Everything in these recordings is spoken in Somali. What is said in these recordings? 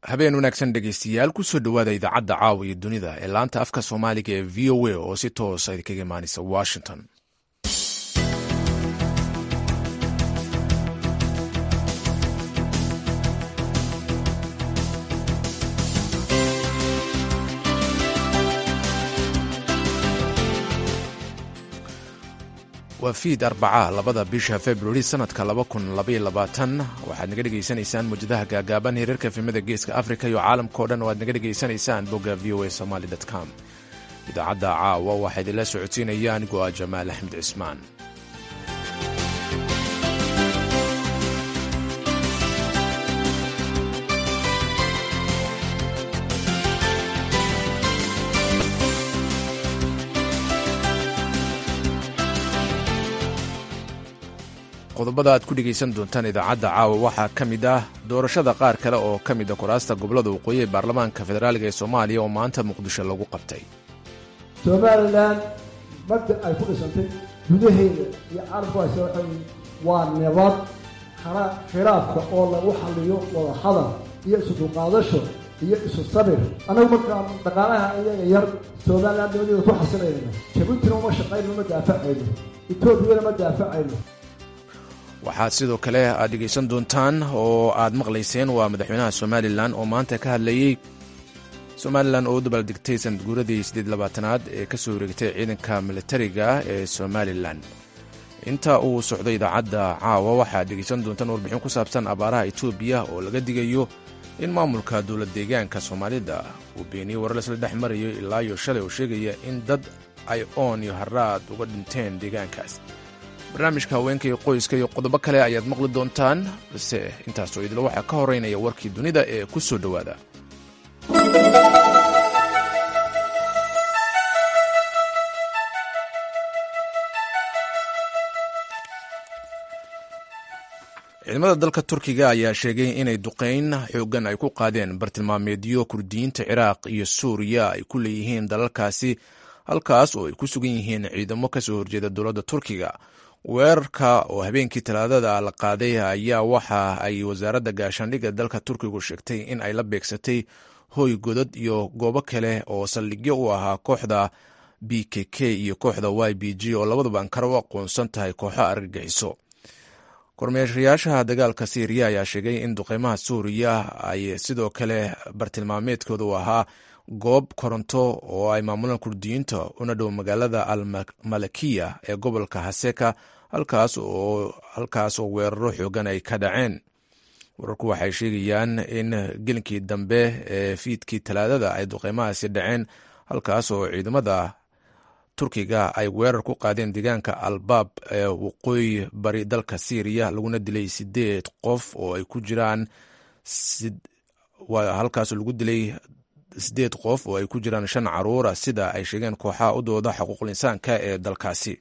habeen wanaagsan dhegeystayaal kusoo dhowaada idaacadda caawa iyo dunida ee laanta afka soomaaliga ee v o a oo si toosa idinkaga imaaneysa washington waa fiid arbaca labada bisha februari sanadka waxaad naga dhegaysanaysaan mawjadaha gaagaaban hirarka efemada geeska africa iyo caalamkao dhan oo aad naga dhegaysanaysaan bogga v o a somaly com idaacadda caawa waxaa idinla socodsiinaya anigoo ah jamaal axmed cismaan qodobada aad ku dhegaysan doontaan idaacadda caawa waxaa ka mid ah doorashada qaar kale oo ka mid a kuraasta gobolada waqooyi ee baarlamaanka federaaliga ee soomaaliya oo maanta muqdisho lagu qabtay somalilan magda ay ku dhisantay gudaheeda iyo carabku hayse waxay waa nabad hana khilaafka oo lagu xalliyo wada hadal iyo isu dulqaadasho iyo isu sabir annagu markaan dhaqaalaha iyaga yar somalilan nimadeeda ku xasilayna jabuutina uma shaqayno ma daafacayno etoobiyana ma daafacayno waxaad sidoo kale aad dhegaysan doontaan oo aad maqlayseen waa madaxweynaha somalilan oo maanta ka hadlayey somalilan oo u dabaaldegtay sanadguuradii siddeed labaatanaad ee ka soo wareegtay ciidanka militariga ee somalilan inta uu socdo idaacadda caawa waxaad dhegaysan doontaan warbixin ku saabsan abaaraha etoobiya oo laga digayo in maamulka dowlad deegaanka soomaalida uu beeniyey warar laisla dhex marayo ilaa iyo shalay oo sheegaya in dad ay oon iyo haraad uga dhinteen deegaankaas barnaamijka haweenka iyo qoyska iyo qodobo kale ayaad maqli doontaan balse intaasoo idila waxaa ka horeynaya warkii dunida ee ku soo dhowaada ciidamada dalka turkiga ayaa sheegay inay duqayn xoogan ay ku qaadeen bartilmaameedyo kurdiyiinta ciraaq iyo suuriya ay ku leeyihiin dalalkaasi halkaas oo ay ku sugan yihiin ciidamo ka soo horjeeda dowladda turkiga weerarka oo habeenkii talaadada la qaaday ayaa waxa ay wasaaradda gaashaandhigga dalka turkigu sheegtay in ay la beegsatay hoy godad iyo goobo kale oo saldhigyo u ahaa kooxda b k k iyo kooxda y b g oo labaduba ankara u aqoonsan tahay kooxo argagixiso kormeeshayaasha dagaalka syriya ayaa sheegay in duqeymaha suuriya ay sidoo kale bartilmaameedkooda u ahaa goob koronto oo ay maamulaan kurdiyiinta una dhow magaalada almalakiya ee gobolka haseka halkaas oo weeraro xoogan ay ka dhaceen wararku waxay sheegayaan in gelinkii dambe ee fiidkii talaadada ay duqeymahaasi dhaceen halkaas oo ciidamada turkiga ay weerar ku qaadeen deegaanka albaab ee waqooyi bari dalka syriya laguna dilay sideed qof oo ay ku jiraan halkaas lagu dilay sideed qof oo ay ku jiraan shan caruura sida ay sheegeen kooxaha u dooda xuquuqul insaanka ee dalkaasi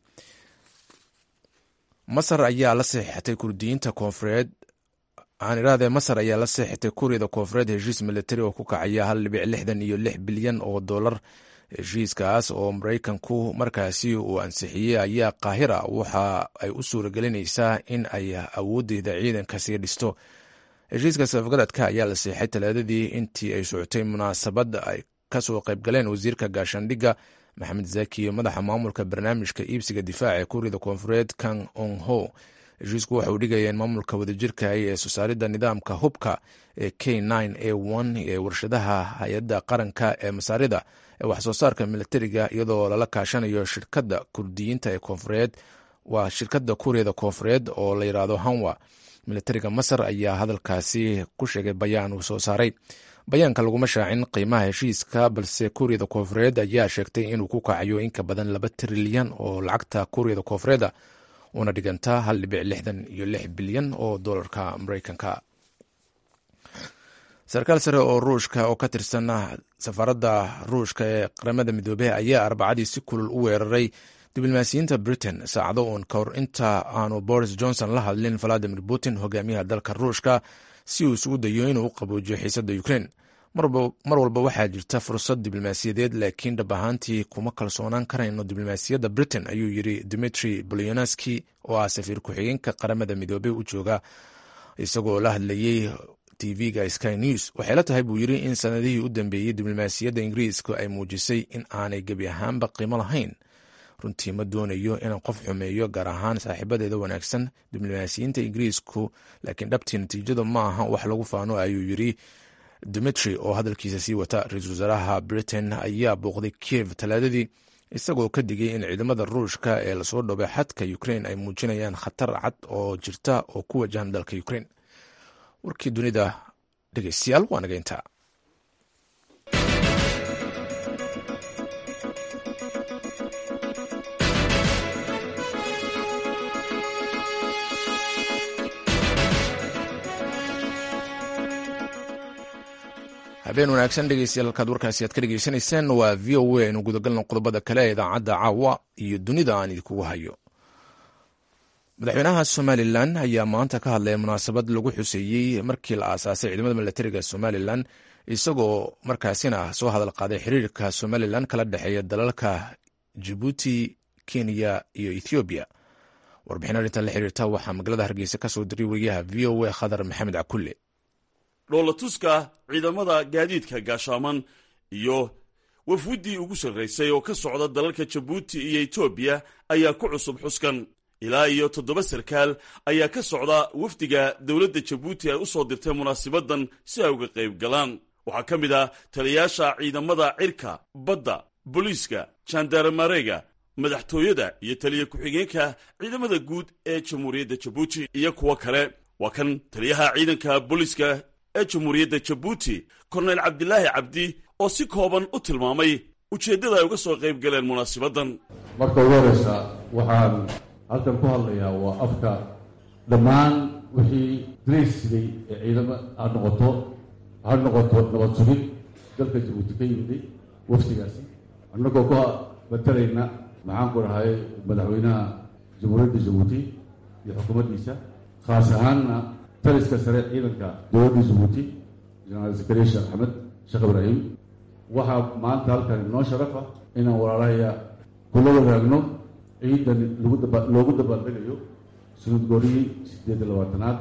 masar ayaa la seexatay kurdiyiinta koonfureed aan irahdee masar ayaa la seexatay kuuriyada koonfureed heshiis militari oo ku kacaya hal dhibic lixdan iyo lix bilyan oo dollar heshiiskaas oo maraykanku markaasi uu ansixiyey ayaa qaahira waxa ay u suuragelinaysaa in ay awoodeyda ciidanka sii dhisto heshiiska safgaradka ayaa la seexay talaadadii intii ay socotay munaasabad ay kasoo qaybgaleen wasiirka gaashaandhigga maxamed zaki iyo madaxa maamulka barnaamijka iibsiga difaaca ee kuuriyada koonfureed kang ong ho heshiisku waxa uu dhigaya in maamulka wadajirka ee soo saaridda nidaamka hubka ee k a ee warshadaha hay-adda qaranka ee masaarida ee waxsoo saarka militariga iyadoo lala kaashanayo shirkadda kurdiyiinta ee koonfureed waa shirkadda kuuriyada koonfureed oo la yidhaahdo hanwa militariga masar ayaa hadalkaasi ku sheegay bayaan uu soo saaray bayaanka laguma shaacin qiimaha heshiiska balse kuuriyada koonfureed ayaa sheegtay inuu ku kacayo in ka badan laba trilyan oo lacagta kuuriyada koonfureeda una dhiganta hal dhibic lixdan iyo lix bilyan oo dolarka mareykanka sarkaal sare oo ruushka oo ka tirsan safaaradda ruushka ee qaramada midoobey ayaa arbacadii si kulul u weeraray diblomaasiyiinta britain saacado uun ka hor inta aanu boris johnson la hadlin valadimir putin hogaamiyaha dalka ruushka si uu isugu dayo inuu u qaboojiyo xiisadda ukraine mar walba waxaa jirta fursad diblomaasiyadeed laakiin dhab ahaantii kuma kalsoonaan karayno diblomaasiyadda britain ayuu yiri dimitri bolyonaski oo ah safiir ku-xigeenka qaramada midoobey u jooga isagoo la hadlayey tv-ga sky news waxay la tahay buu yidri in sanadihii u dambeeyey diblomaasiyadda ingiriiska ay muujisay in aanay gebi ahaanba qiimo lahayn runtii ma doonayo inaan qof xumeeyo gaar ahaan saaxiibadeeda wanaagsan diblomaasiyiinta ingiriisku laakiin dhabtii natiijadu ma aha wax lagu faano ayuu yidri dimitri oo hadalkiisa sii wata ra-iisul wasaaraha britain ayaa booqday kiev talaadadii isagoo ka digay in ciidamada ruushka ee lasoo dhoobay xadka ukrain ay muujinayaan khatar cad oo jirta oo ku wajahan dalka ukrain warkii dunida dhegeystayaal waa naga intaa habeen wanaagsan dhegeystayaal halkaad warkaasi aad ka dhegeysanayseen waa v o a aynu gudagalno qodobada kale ee idaacadda caawa iyo dunida aan idinkugu hayo madaxweynaha somalilan ayaa maanta ka hadlaya munaasabad lagu xuseeyey markii la aasaasay ciidamada milatariga somalilan isagoo markaasina soo hadal qaaday xiriirka somalilan kala dhexeeya dalalka jibuuti kenya iyo ethoobiya warbixin arrintan la xiriirta waxaa magaalada hargeysa ka soo diray wariyaha v o a khadar maxamed cakulle dhoolatuska ciidamada gaadiidka gaashaaman iyo wafwiddii ugu sarraysay oo ka socda dalalka jabuuti iyo etoobiya ayaa ku cusub xuskan ilaa iyo toddoba sarkaal ayaa ka socda wafdiga dowladda jabuuti ay u soo dirtay munaasibadan si ay uga qayb galaan waxaa ka mid ah taliyayaasha ciidamada cirka badda booliiska jandarmareega madaxtooyada iyo taliya ku-xigeenka ciidamada guud ee jamhuuriyadda jabuuti iyo kuwo kale waa kan taliyaha ciidanka booliiska ee jamhuuriyadda jabuuti korneyl cabdilaahi cabdi oo si kooban u tilmaamay ujeeddada ay uga soo qayb galeen munaasibadan marka ugu horeysa waxaan halkan ku hadlayaa waa afka dhammaan wixii daraysigay ee ciidamo ha noqoto ha noqoto nabad sugid dalka jabuuti ka yimiday wafdigaasi annagoo ka matalayna maxaan ku dhahay madaxweynaha jamhuuriyadda jabuuti iyo xukuumaddiisa khaas ahaanna taliska sare ciidanka dowladda jabuuti jenaraal zakariya sheekh axmed sheekh ibraahim waxaa maanta halkan inoo sharafa inaan walaalahaya kula wadaagno ciidan loogu dabaaldegayo sunuud goorihii siddeed iyo labaatanaad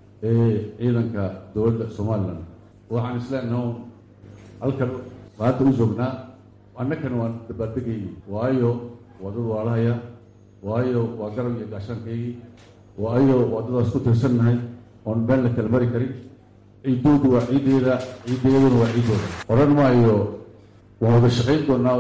ee ciidanka dowladda somalilan waxaan isleenaho halkan maanta u joognaa annakana waan dabaaldegayay waayo waa dad walaalahaya waayo waa garab iyo gaashaankaygii waayo waa dadaas ku tirsannahay oon meel la kala mari karin ciiddoodu waa ciiddeeda ciiddeeduna waa ciiddooda odhan maayo waan wada shaqayn doonaa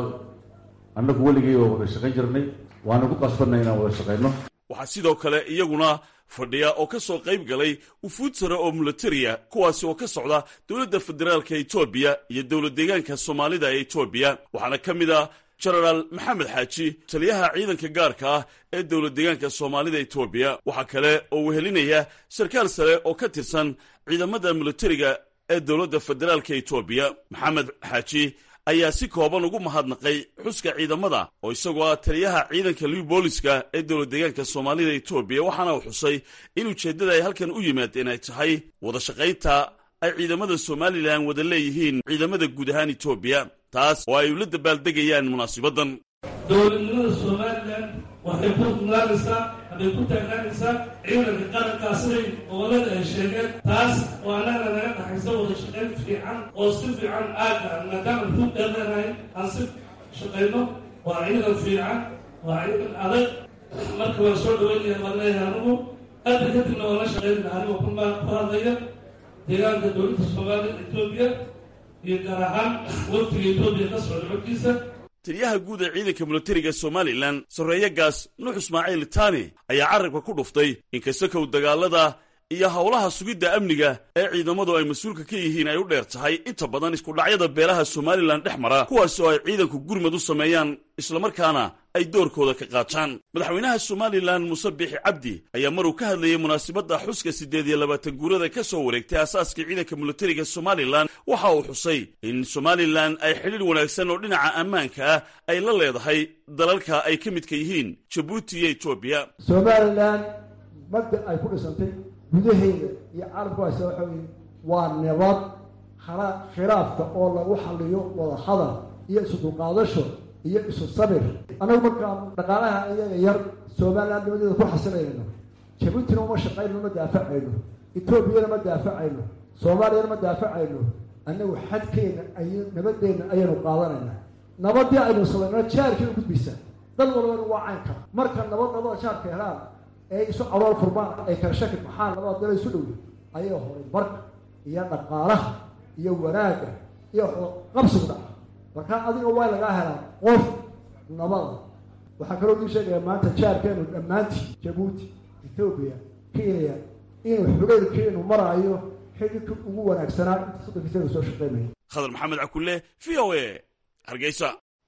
annagu weligay waa wada shaqayn jirnay waana ku qasbanay inaan wada shaqayno waxaa sidoo kale iyaguna fadhiya oo ka soo qayb galay wufuud sare oo milatariya kuwaasi oo ka socda dowladda federaalka etoobiya iyo dowlad deegaanka soomaalida ee etoobiya waxaana ka mid ah jenaraal maxamed xaaji taliyaha ciidanka gaarka ah ee dowlad deegaanka soomaalida etoobiya waxaa kale oo wehelinaya sarkaal sare oo ka tirsan ciidamada milatariga ee dowladda federaalka etoobiya maxamed xaaji ayaa si kooban ugu mahadnaqay xuska ciidamada oo isagoo ah taliyaha ciidanka liw booliska ee dowlad deegaanka soomaalida etoobiya waxaana uu xusay in ujeeddada ay halkan u yimaadeen ay tahay wada shaqaynta ay ciidamada somalilan wada leeyihiin ciidamada guud ahaan etoobiya taas oo ay ula dabaaldegayaan munaasibadan dowladnimada somalilan waxay ku mulaanaysaa hadday ku taagnaanaysaa ciidanka qarankaa siday gobolada ay sheegeen taas oo annaga naga dhaxaysa wada shaqayn fiican oo si fiican aagga maadaama ruud dheerleenahay aan si shaqayno waa ciidan fiican waa ciidan adag marka waan soo dhaweynaya baan leeyahay anugu hadda kadibna waan la shaqaynaya anigoo kulmaa ku hadlaya deegaanka dowladda soomaaliya etoobiya iyo gaar ahaan waftiga etoobiya ka socda xogkiisa taliyaha guud ee ciidanka milatariga somalilan sarreeyagaas nuux ismaaciil taani ayaa carabka ku dhuftay inkasta kow dagaalada iyo howlaha sugidda amniga ee ciidamadu ay mas-uulka ka yihiin ay u dheer tahay inta badan iskudhacyada beelaha somalilan dhex mara kuwaas oo ay ciidanku gurmad u sameeyaan islamarkaana ay doorkooda ka qaataan madaxweynaha somalilan muuse biixi cabdi ayaa maruu ka hadlayay munaasabadda xuska siddeed iyo labaatan guurada ka soo wareegtay aasaaskii ciidanka milatariga somalilan waxa uu xusay in somalilan ay xidhiir wanaagsan oo dhinaca ammaanka ah ay la leedahay dalalka ay ka midka yihiin jabuuti iyo etoobiya somalilan madda ay ku dhisantay gudaheeda iyo caalamku haysa waxa weye waa nabad hana khilaafka oo lagu xaliyo wada hadal iyo isu dulqaadasho iyo isu sabir annagu markaan dhaqaalaha iyaga yar somalilan nimadeeda ku xasilayno jabuutina uma shaqayno ma daafacayno etoobiyana ma daafacayno soomaaliyana ma daafacayno annagu xadkeenna ay nabadeenna ayaynu qaadanaynaa nabadii aynu samayno jaarkii u gudbaysaa dad walbana waa caynka marka nabad nabada jaarka helaan ee isu calool furmaan ay kala shaki maxaa labada dala isu dhowya ayaa horay marka iyo dhaqaalaha iyo wanaagga iyo qabsigu dhaca markaa adiga waa lagaa helaa qof nabada waxaa kaloo dii sheegaya maanta jaarkeenu dhammaantii jabuuti etoobiya kenya inuu xugeylkeenu maraayo xididka ugu wanaagsanaa inta soddonkiisanu soo shaqeynaya khadar maxamed cakulle v o a hargeysa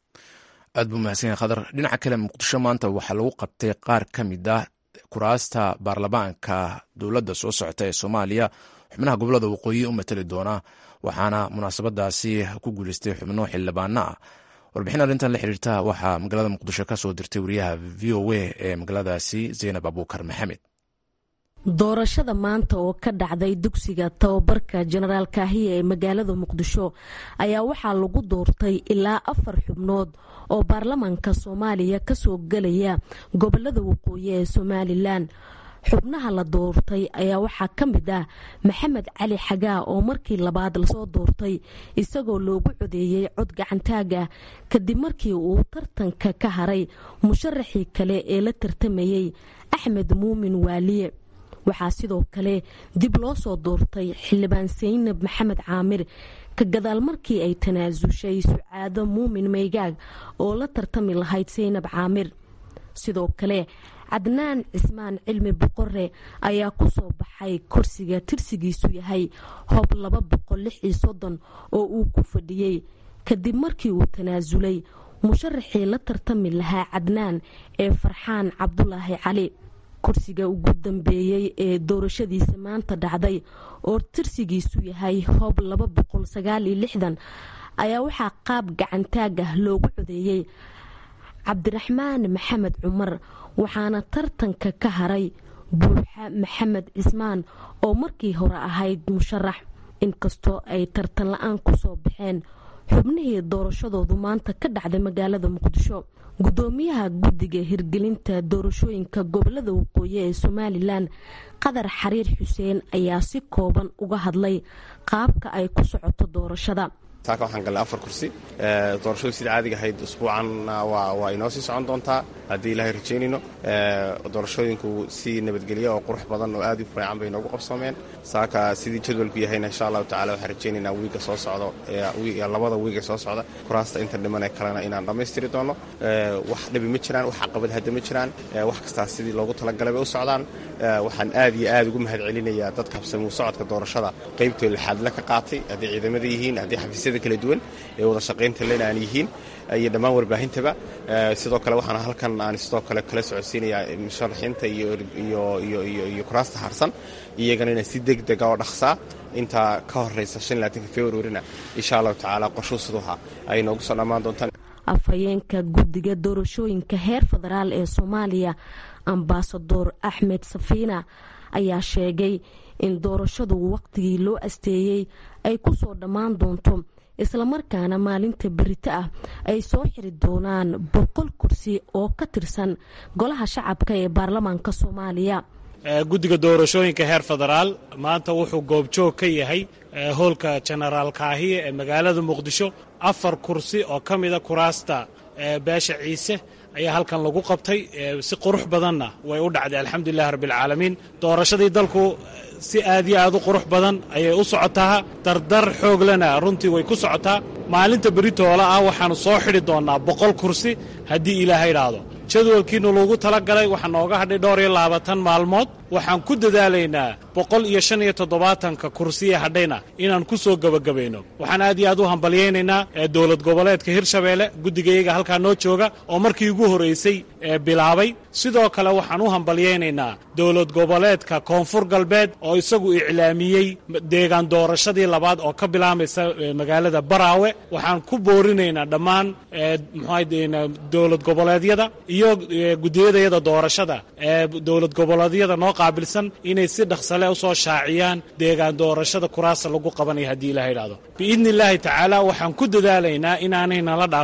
aad buu mahadsan yahay khadar dhinaca kale muqdisho maanta waxaa lagu qabtay qaar ka mid ah kuraasta baarlamaanka dowladda soo socota ee soomaaliya xubnaha gobolada waqooyi u matali doona waxaana munaasabadaasi ku guuleystay xubno xildhibaano ah warbixin arrintan la xiriirta waxaa magaalada muqdisho ka soo dirtay wariyaha v o a ee magaaladaasi zaynab abuukar maxamed doorashada maanta oo ka dhacday dugsiga tababarka jenaraal kaahiya ee magaalada muqdisho ayaa waxaa lagu doortay ilaa afar xubnood oo baarlamaanka soomaaliya kasoo gelaya gobolada waqooyi ee somalilan xubnaha la doortay ayaa waxaa ka mid ah maxamed cali xagaa oo markii labaad lasoo doortay isagoo loogu codeeyey cod gacantaaga kadib markii uu tartanka ka haray musharaxii kale ee la tartamayey axmed muumin waaliye waxaa sidoo kale dib loo soo doortay xildhibaan saynab maxamed caamir ka gadaal markii ay tanaasushay sucaado muumin maygaag oo la tartami lahayd saynab caamir sidoo kale cadnaan cismaan cilmi boqore ayaa ku soo baxay korsiga tirsigiisu yahay hob laba boqol lix iyo soddon oo uu ku fadhiyey kadib markii uu tanaasulay musharaxii la tartami lahaa cadnaan ee farxaan cabdulaahi cali kursiga ugu dambeeyey ee doorashadiisa maanta dhacday oo tirsigiisu yahay hoob laba boqol sagaal iyo lixdan ayaa waxaa qaab gacantaag ah loogu codeeyey cabdiraxmaan maxamed cumar waxaana tartanka ka haray buuxa maxamed cismaan oo markii hore ahayd musharax inkastoo ay tartan la-aan kusoo baxeen xubnihii doorashadoodu maanta ka dhacday magaalada muqdisho gudoomiyaha guddiga hirgelinta doorashooyinka gobolada waqooyi ee somalilan qadar xariir xuseen ayaa si kooban uga hadlay qaabka ay ku socoto doorashada saaka waxaan galnay afar kursi doorashadu sida caadiga ahayd usbuucanna waa inoo sii socon doontaa haddii ilaahay rajaynayno doorashooyinku si nabadgelya oo qurux badan oo aad u fiican bay inoogu qabsoomeen saaka sidii jadwalku yahayna insha allahu tacala waxaan rajaynaynaa wiiga soo socdo labada wiiga soo socda kuraasta inta dhiman ee kalena inaan dhammaystiri doono wax dhibi ma jiraan wax caqabad hadda ma jiraan wax kastaas sidii loogu talagalay bay u socdaan waxaan aad iyo aad ugu mahad celinayaa dadka habsamuu socodka doorashada qaybtoo lixaadle ka qaatay hadday ciidamada yihiin haddii xafiisyada kala duwan ee wada shaqaynta lena aan yihiin iyo dhammaan warbaahintaba sidoo kale waxaan halkan aan sidoo kale kala socodsiinayaa musharaxiinta iyo kuraasta harsan iyagana inaan si deg dega oo dhaqsaa intaa ka horeysa februarina insha allahu tacaala qorshuu siduuha ay noogu soo dhammaan doontaan afhayeenka guddiga doorashooyinka heer federaal ee soomaaliya ambasador axmed safiina ayaa sheegay in doorashadu waqtigii loo asteeyey ay ku soo dhammaan doonto islamarkaana maalinta berito ah ay soo xiri doonaan boqol kursi oo ka tirsan golaha shacabka ee baarlamaanka soomaaliya guddiga doorashooyinka heer federaal maanta wuxuu goobjoog ka yahay hoolka jenaraal kaahiye ee magaalada muqdisho afar kursi oo ka mida kuraasta beesha ciise ayaa halkan lagu qabtay si qurux badanna way u dhacday alxamdulilahi rabbialcaalamiin doorashadii dalku si aad iyo aad u qurux badan ayay u socotaa dardar xooglena runtii way ku socotaa maalinta beritoola ah waxaannu soo xidhi doonnaa boqol kursi haddii ilaahay idhaahdo jadwalkiinu lagu tala galay waxaa nooga hadhay dhowr iyo labaatan maalmood waxaan ku dadaalaynaa boqol iyo shan iyo toddobaatanka kursiya hadhayna inaan ku soo gebagabayno waxaan aad iyo aad u hambalyaynaynaa dowlad goboleedka hirshabeelle guddigayaga halkaa noo jooga oo markii ugu horraysay bilaabay sidoo kale waxaan u hambalyaynaynaa dowlad goboleedka koonfur galbeed oo isagu iclaamiyey deegaan doorashadii labaad oo ka bilaamaysa magaalada baraawe waxaan ku boorinaynaa dhammaan mxua dowlad goboleedyada iyo gudiyadayada doorashada ee dowlad goboleedyada noo qaabilsan inay si dhaqsale u soo shaaciyaan deegaan doorashada kuraasa lagu qabanaya haddii ilaha idhahdo biidni illaahi tacaala waxaan ku dadaalaynaa inaanay nala dhaafin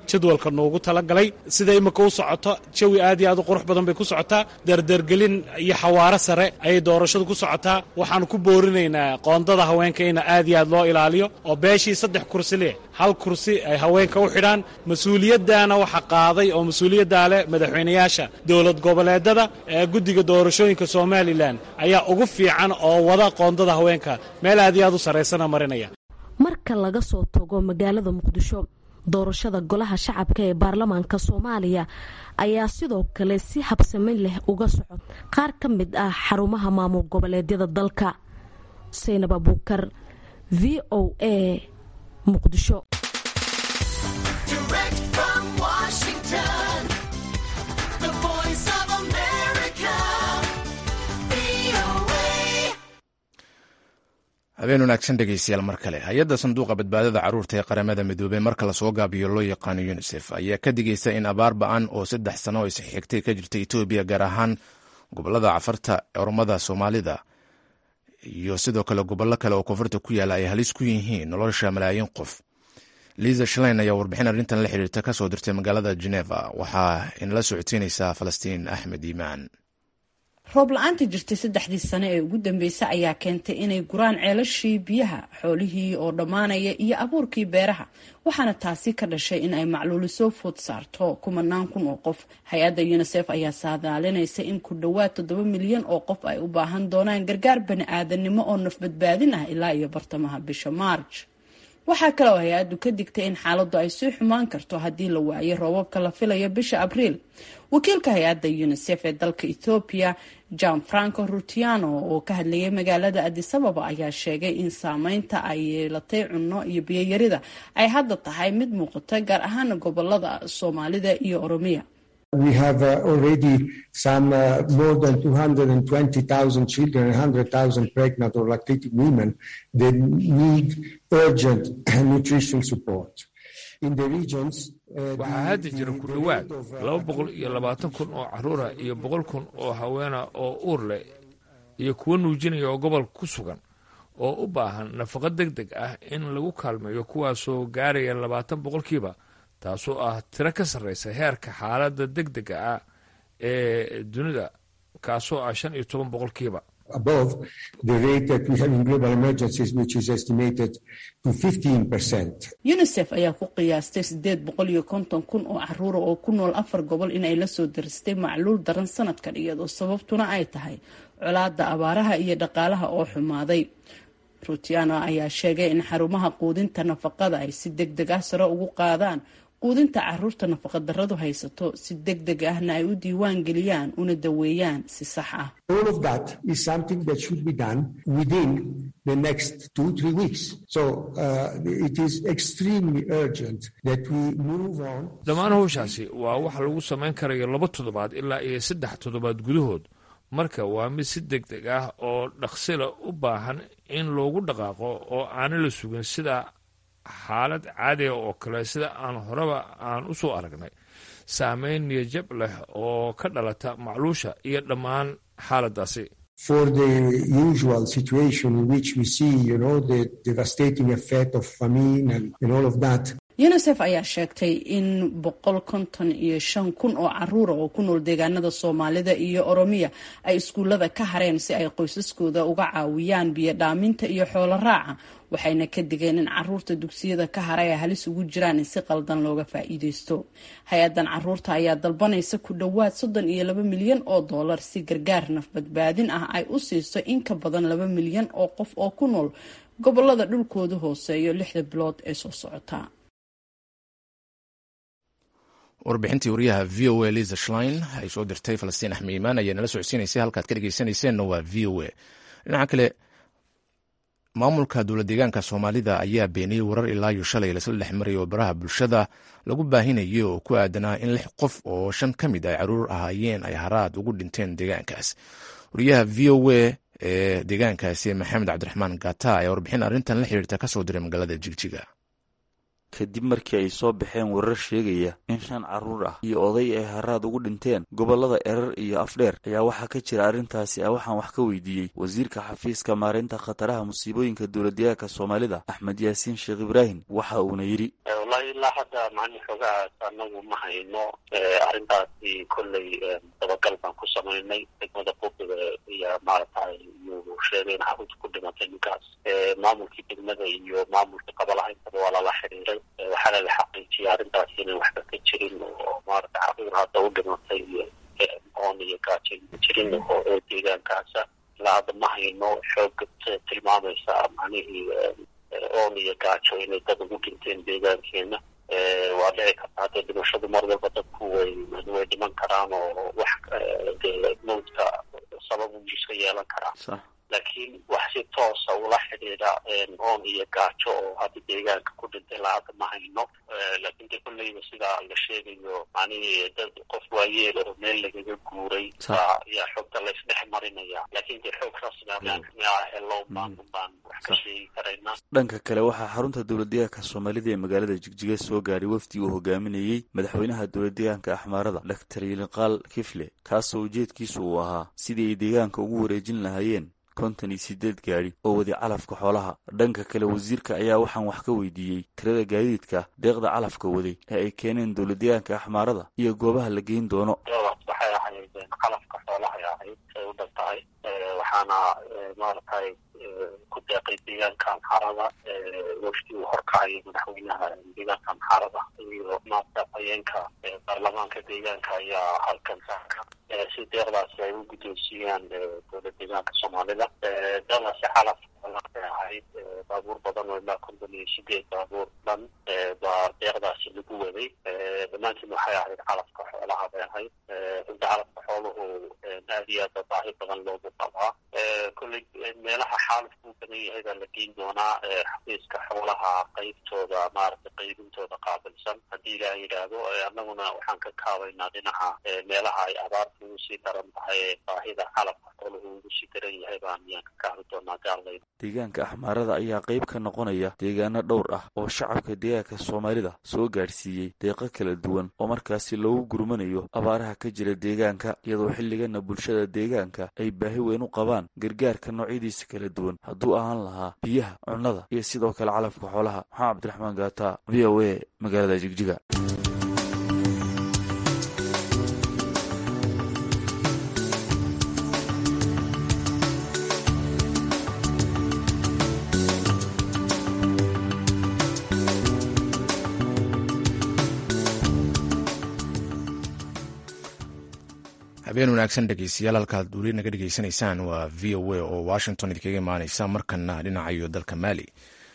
jadwalka noogu talagalay sida imika u socoto jawi aad iyo aad u qurux badan bay ku socotaa dardargelin iyo xawaaro sare ayay doorashadu ku socotaa waxaan ku boorinaynaa qoondada haweenka in aad iyo aad loo ilaaliyo oo beeshii saddex kursi leh hal kursi ay haweenka u xidhaan mas-uuliyaddaana waxa qaaday oo mas-uuliyaddaa leh madaxweynayaasha dowlad goboleedada ee guddiga doorashooyinka somalilan ayaa ugu fiican oo wada qoondada haweenka meel aad iyo aad u sarraysana marinaya marka laga soo tago magaalada muqdisho doorashada golaha shacabka ee baarlamaanka soomaaliya ayaa sidoo kale si habsamin leh uga socod qaar ka mid ah xarumaha maamul goboleedyada dalka saynab abuukar v o a muqdisho habeen wanaagsan dhegeystayaal mar kale hay-adda sanduuqa badbaadada carruurta ee qaramada midoobey marka lasoo gaabiyo loo yaqaano yunisef ayaa ka digaysa in abaar ba-an oo saddex sano oo isxigtay ka jirta etoobiya gaar ahaan gobolada cafarta ormada soomaalida iyo sidoo kale gobollo kale oo koonfurta ku yaala ay halis ku yihiin nolosha malaayiin qof liisa shalein ayaa warbixin arrintan la xiriirta ka soo dirtay magaalada geneva waxaa inala socodsiinaysaa falastiin axmed iimaan roob la-aanta jirtay saddexdii sane ee ugu dambeysay ayaa keentay inay guraan ceelashii biyaha xoolihii oo dhammaanaya iyo abuurkii beeraha waxaana taasi ka dhashay in ay macluuli soo food saarto kumanaan kun oo qof hay-adda unisef ayaa saadaalinaysa in ku dhowaad toddoba milyan oo qof ay u baahan doonaan gargaar bani-aadanimo oo nafbadbaadin ah ilaa iyo bartamaha bisha maarj waxaa kale oo hay-addu ka digtay in xaaladdu ay sii xumaan karto haddii la waayo roobabka la filayo bisha abriil wakiilka hay-adda unisef ee dalka ethoobiya jan franco rutiano oo ka hadlayay magaalada adisababa ayaa sheegay in saameynta ay yeelatay cunno iyo biyoyarida ay hadda tahay mid muuqata gaar ahaana gobolada soomaalida iyo oromiya We have uh, already some uh, more than 220,000 children and 100,000 pregnant or lactating women that need urgent nutritional support. In the regions, waxaa hadda jira ku dhowaad laba boqol iyo labaatan kun oo caruura iyo boqol kun oo haweena oo uur leh iyo kuwo nuujinaya oo gobolka ku sugan oo u baahan nafaqo deg deg ah in lagu kaalmeeyo kuwaasoo gaaraya labaatan boqolkiiba taasoo ah tiro ka sarreysa heerka xaaladda deg dega ah ee dunida kaasoo ah shan iyo toban boqolkiiba above the rate that we have in global emergencies, which is estimated to 15%. unisef ayaa ku qiyaastay sideed boqol iyo konton kun oo caruura oo ku nool afar gobol inay lasoo daristay macluul daran sanadkan iyadoo sababtuna ay tahay colaada abaaraha iyo dhaqaalaha oo xumaaday rutiano ayaa sheegay in xarumaha quudinta nafaqada ay si deg deg ah sare ugu qaadaan quudinta caruurta nafaqadaradu haysato si deg deg ahna ay u diiwaan geliyaan una daweeyaan si sax ah All of that is something that should be done within the next two, three weeks. So uh, it is extremely urgent that we move on. dhammaan howshaasi waa wax lagu samayn karayo laba toddobaad ilaa iyo saddex toddobaad gudahood marka waa mid si deg deg ah oo dhaqsila u baahan in loogu dhaqaaqo oo aana la sugin sida xaalad caadiga oo kale sida aan horeba aan u soo aragnay saameyn niyajab leh oo ka dhalata macluusha iyo dhammaan xaaladdaasi For the usual situation in which we see, you know, the devastating effect of famine and, and all of that, unisef ayaa sheegtay in boqol konton iyo shan kun oo caruura oo ku nool deegaanada soomaalida iyo oromiya ay iskuullada ka hareen si ay qoysaskooda uga caawiyaan biyo dhaaminta iyo xoolo raaca waxayna ka digeen in caruurta dugsiyada ka haray ay halis ugu jiraan in si qaldan looga faa'iideysto hay-adan caruurta ayaa dalbanaysa ku dhowaad soddon iyo laba milyan oo dollar si gargaar nafbadbaadin ah ay u siiso in ka badan laba milyan oo qof oo ku nool gobolada dhulkoodu hooseeyo lixda bilood ee soo socota warbixintii wariyaha v o a liza shlein ay soo dirtay falastiin axmed iimaan ayaa nala socodsiinaysay halkaad ka dhegeysanayseena waa v o a dhinaca kale maamulka dowla deegaanka soomaalida ayaa beeniyey warar ilaa iyo shalay lasla dhex marayay oo baraha bulshada lagu baahinayay oo ku aadanaa in lix qof oo shan ka mid ay caruur ahaayeen ay haraad ugu dhinteen deegaankaas wariyaha v o a ee deegaankaasi maxamed cabdiraxmaan gata ayaa warbixin arrintan la xiriirta kasoo diray magaalada jigjiga kadib markii ay soo baxeen warar sheegaya in shan carruur ah iyo oday ay haraad ugu dhinteen gobollada erar iyo afdheer ayaa waxaa ka jira arrintaasi ah waxaan wax ka weydiiyey wasiirka xafiiska maareynta khataraha musiibooyinka dowladdeegaanka soomaalida axmed yaasiin sheekh ibraahim waxa uuna yidhi wallahi ilaa hadda macni xoogahaas anagu ma hayno arrintaasi kolley dabagal baan ku samaynay degmada buuqiga iyo maaragtay iyuu sheegay in carruurta ku dhimatay ninkaas maamulkii degmada iyo maamulkii qabalaha intaba waa lala xiriiray waxaana la xaqiijiyay arrintaasi inaan waxba ka jirin oo maarata carruur hadda u dhimatay oon iyo gaajo ma jirin oo deegaankaasa ilaa hadda ma hayno xoog tilmaamaysa macnihii oon iyo gaajo inay dad ugu dhinteen deegaankeena waa dhici karta hadda dhimashadu mar walba dadku way way dhiman karaan oo wax dee mawdka sabab uu iska yeelan karaa laakiin wax si toosa ula xidhiidha oon iyo gaajo oo hadda deegaanka ku dhintay ilaa hadda ma hayno laakiin de kolleyba sidaa la sheegayo macnihii dad qof waayeel oo meel lagaga guuray baa ayaa xoogta laysdhex marinaya laakiin de xoog rasmi mea helo baan baan wax ka sheegi karaynaa dhanka kale waxaa xarunta dowladdeegaanka soomaalida ee magaalada jigjiga soo gaaray wafdi uu hogaaminayey madaxweynaha dowladdeegaanka axmaarada doctor yiliqaal kifle kaasoo ujeedkiisu uu ahaa sidii ay deegaanka ugu wareejin lahaayeen konton iyo sideed gaadhi oo wadi calafka xoolaha dhanka kale wasiirka ayaa waxaan wax ka weydiiyey tirada gaadiidka deeqda calafka waday ee ay keeneen dowladdeegaanka axmaarada iyo goobaha la geyn doono waxay ahayd calafka xoolahay ahayd say u dhan tahay waxaana maaragtay ku deeqay deegaanka amxaarada wafdi uu horkacaya madaxweynaha deegaanka amxaarada iyo maarta hayeenka baarlamaanka deegaanka ayaa halkan saaka si deeqdaasi ay u guddoonsiiyaan dowlad deegaanka soomaalida deeqdaasi calaf ay ahayd baabuur badan oo ilaa konton iyo sideed baabuur dhan baa deeqdaasi lagu waday dhammaantiin waxay ahayd calafka xoolaha bay ahayd runta calafka xooluhu aad iyo aad baahi badan loogu qabaa kolley meelaha xaalufku u badan yahay baa la geyn doonaa xafiiska xoolaha qeybtooda maaragtay qeybintooda qaabilsan haddii ilaah yidhaahdo annaguna waxaan ka kaabaynaa dhinaca meelaha ay abaarta ugu sii daran tahay ee baahida calafka xooluhu ugu sii daran yahay baan ayaan ka kaabi doonaa gaalay deegaanka axmaarada ayaa qayb ka noqonaya deegaano dhowr ah oo shacabka deegaanka soomaalida soo gaadhsiiyey deeqo kala duwan oo markaasi loogu gurmanayo abaaraha ka jira deegaanka iyadoo xilligana bulshada deegaanka ay baahi weyn u qabaan gargaarka noocyadiisa kala duwan hadduu ahaan lahaa biyaha cunnada iyo sidoo kale calafka xoolaha maxamed cabdiraxmaan gaata v o a magaalada jigjiga habeen wanaagsan dhegeystayaal halkaad weli naga dhegeysanaysaan waa v o a oo washington idinkaga imaaneysa markana dhinacayo dalka maali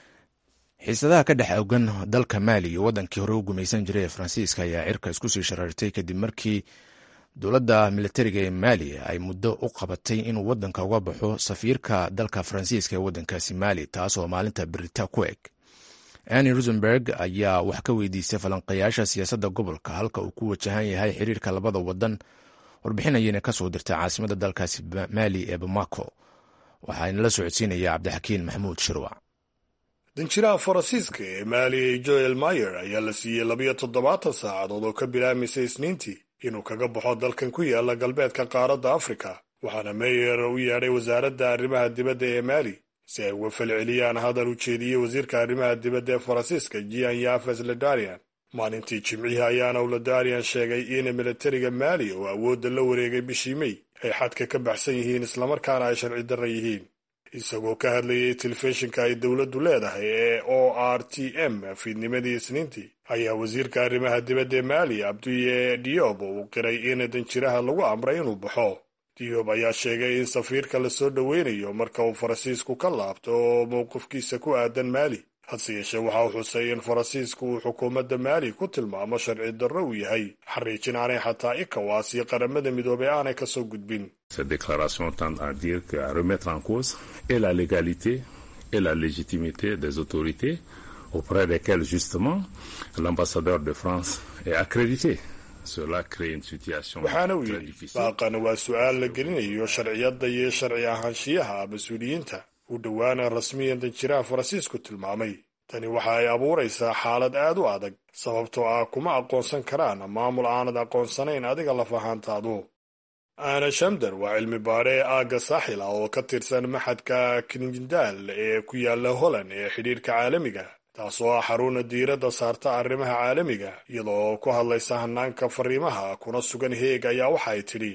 xiisadaha ka dhex ogan dalka maali iyo wadankii hore u gumaysan jiray ee faransiiska ayaa cirka isku sii sharaartay kadib markii dowladda militariga ee maali ay muddo u qabatay inuu wadanka uga baxo safiirka dalka faransiiska ee wadankaasi maali taasoo maalinta berita ku eg anni rusenberg ayaa wax ka weydiisay falanqayaasha siyaasadda gobolka halka uu ku wajahan yahay xiriirka labada wadan warbixinayana ka soo dirtay caasimada dalkaasi maali ee bamako waxaana la socodsiinaya cabdixakiin maxamuud shirwac danjiraha faransiiska ee maali joel mayer ayaa la siiyey labiyo toddobaatan saacadood oo ka bilaabmaysay isniintii inuu kaga baxo dalkan ku yaala galbeedka qaaradda afrika waxaana meyer u yeedhay wasaaradda arrimaha dibadda ee maali si ay uga falceliyaan hadal u jeediyey wasiirka arrimaha dibadda ee faransiiska jian yafes ledarian maalintii jimcihii ayaana uladarian sheegay in militariga maali oo awoodda la wareegay bishii mey ay xadka ka baxsan yihiin islamarkaana ay sharci darra yihiin isagoo ka hadlayay telefishinka ay dowladdu leedahay ee o r t m fiidnimadii isniintii ayaa wasiirka arrimaha dibadda ee maali abduye diob uu qiray in danjiraha lagu amray inuu baxo diob ayaa sheegay in safiirka la soo dhoweynayo marka uu faransiisku ka laabto oo mowqifkiisa ku aadan maali hase yeeshee waxa uu xusay in faransiisku uu xukuumadda maali ku tilmaamo sharci darro uu yahay xariijin aanay xataa ikawaas iyo qaramada midoobey aanay ka soo gudbin Cette déclaration tend à dire qu'à remettre en cause et la légalité et la légitimité des autorités auprès desquelles justement l'ambassadeur de France est accrédité. Cela crée une situation waxaana uu très yidhi difficile. baaqana waa su-aal la gelinayo sharciyadda iyo sharci ahaanshiyaha mas-uuliyiinta u dhowaana rasmiyan danjiraha faransiisku tilmaamay tani waxa ay abuuraysaa xaalad aad u adag sababtoo ah kuma aqoonsan karaan maamul aanad aqoonsanayn adiga laf ahaantaadu aana shamdar waa cilmi baare aagga saaxil ah oo ka tirsan maxadka kinjindaal ee ku yaala holland ee xidhiirka caalamiga taasoo ah xaruna diiradda saarta arrimaha caalamiga iyadoo ku hadlaysa hanaanka fariimaha kuna sugan heeg ayaa waxa ay tidhi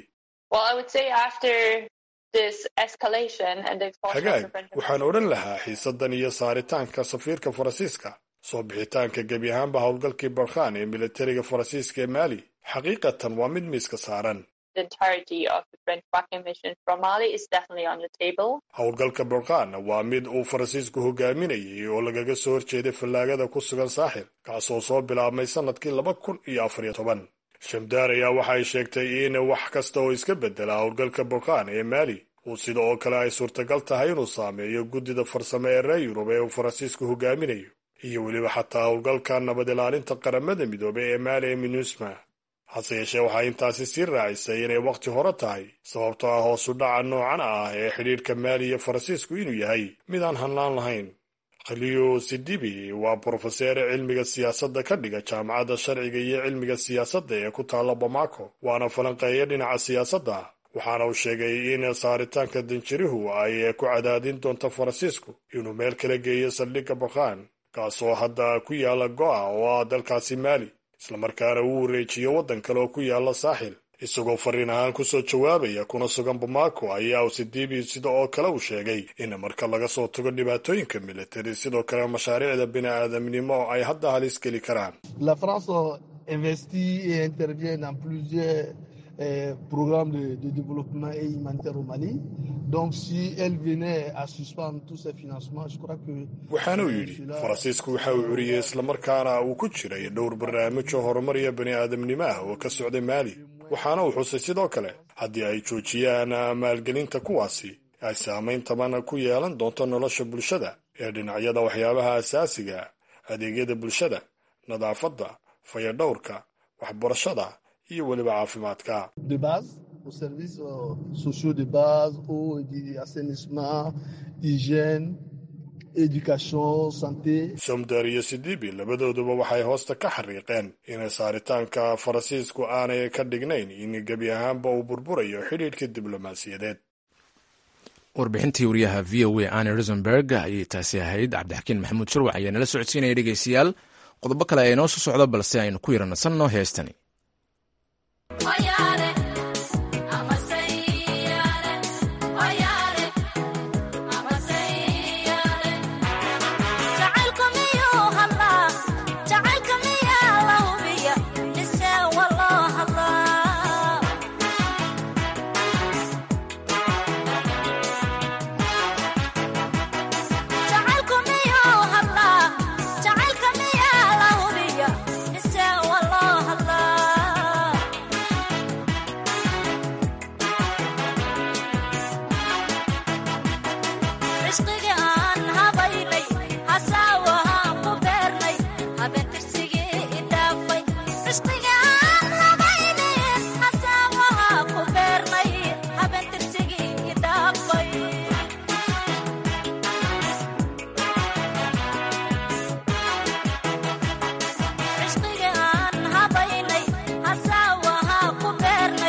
hagaag waxaan odhan lahaa xiisadan iyo saaritaanka safiirka faransiiska soo bixitaanka gebi ahaanba howlgalkii barkhan ee militariga faransiiska ee maali xaqiiqatan waa mid miiska saaran howlgalka barkhan waa mid uu faransiisku hogaaminayay oo lagaga soo horjeeday fallaagada ku sugan saaxil kaasoo soo bilaabmay sannadkii laba kun iyo afariyo toban shamdaar ayaa waxa ay sheegtay in wax kasta oo iska bedela howlgalka barkhan ee maali uu sida oo kale ay suurtagal tahay inuu saameeyo guddida farsamo ee reer yurub ee uu faransiisku hogaaminayo iyo weliba xataa howlgalka nabad ilaalinta qaramada midoobey ee maali ee minusma hase yeeshee waxaa intaasi sii raacisay inay wakhti hore tahay sababtoo ah hoosu dhaca noocan ah ee xidhiirka maali iyo faransiisku inuu yahay mid aan hannaan lahayn khaliyo sidibi waa brofeseer cilmiga siyaasadda ka dhiga jaamacadda sharciga iyo cilmiga siyaasadda ee ku taalla bamako waana falanqeeya dhinaca siyaasadda waxaana uu sheegay in saaritaanka danjirihu ay ku cadaadin doonto faransiisku inuu meel kala geeyo saldhigga bakhan kaasoo hadda ku yaala go'a oo ah dalkaasi maali islamarkaana uu wareejiyo waddan kale oo ku yaala saaxil isagoo fariin ahaan kusoo jawaabaya kuna sugan bamako ayaa usidibi sida oo kale uu sheegay in marka laga soo tago dhibaatooyinka militari sidoo kale mashaariicda bini-aadamnimo ay hadda halis geli karaan programme de, de, développement et humanitaire au Mali. Donc, si elle venait à suspendre tous ces financements, je crois que. waxaana uu yidhi faransiisku waxa uu curiyey islamarkaana uu ku jiray dhowr barnaamijoo horumariya bani aadamnimo ah oo ka socday maali waxaana uu xusay sidoo kale haddii ay joojiyaan maalgelinta kuwaasi ay saamayn taban ku yeelan doonto nolosha bulshada ee dhinacyada waxyaabaha asaasiga adeegyada bulshada nadaafadda fayadhowrka waxbarashada iyo weliba caafimaadka de base aux services euh, sociaux de base eau assainissement hygiène éducation santé somdar iyo sidibi labadooduba waxay hoosta ka xariiqeen inay saaritaanka faransiisku aanay ka dhignayn in gebi ahaanba uu burburayo xidhiidhka diblomaasiyadeed warbixintii wariyaha v o a anne rosenberg ayay taasi ahayd cabdixakiin maxamuud sharwac ayaa nala socodsiinaya dhegeystayaal qodobo kale ayaa inoo soo socda balse aynu ku yaranasanno heestani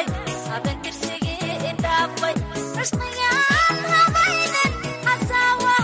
Hasawa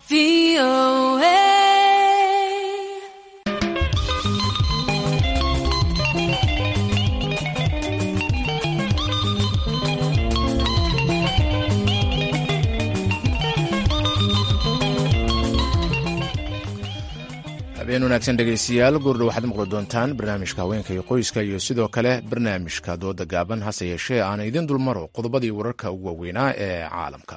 habeen wanaagsan dhegaystayaal goordhow waxaad maqli doontaan barnaamijka haweenka iyo qoyska iyo sidoo kale barnaamijka dooda gaaban hase yeeshee aan idin dulmaro qodobadii wararka ugu waaweynaa ee caalamka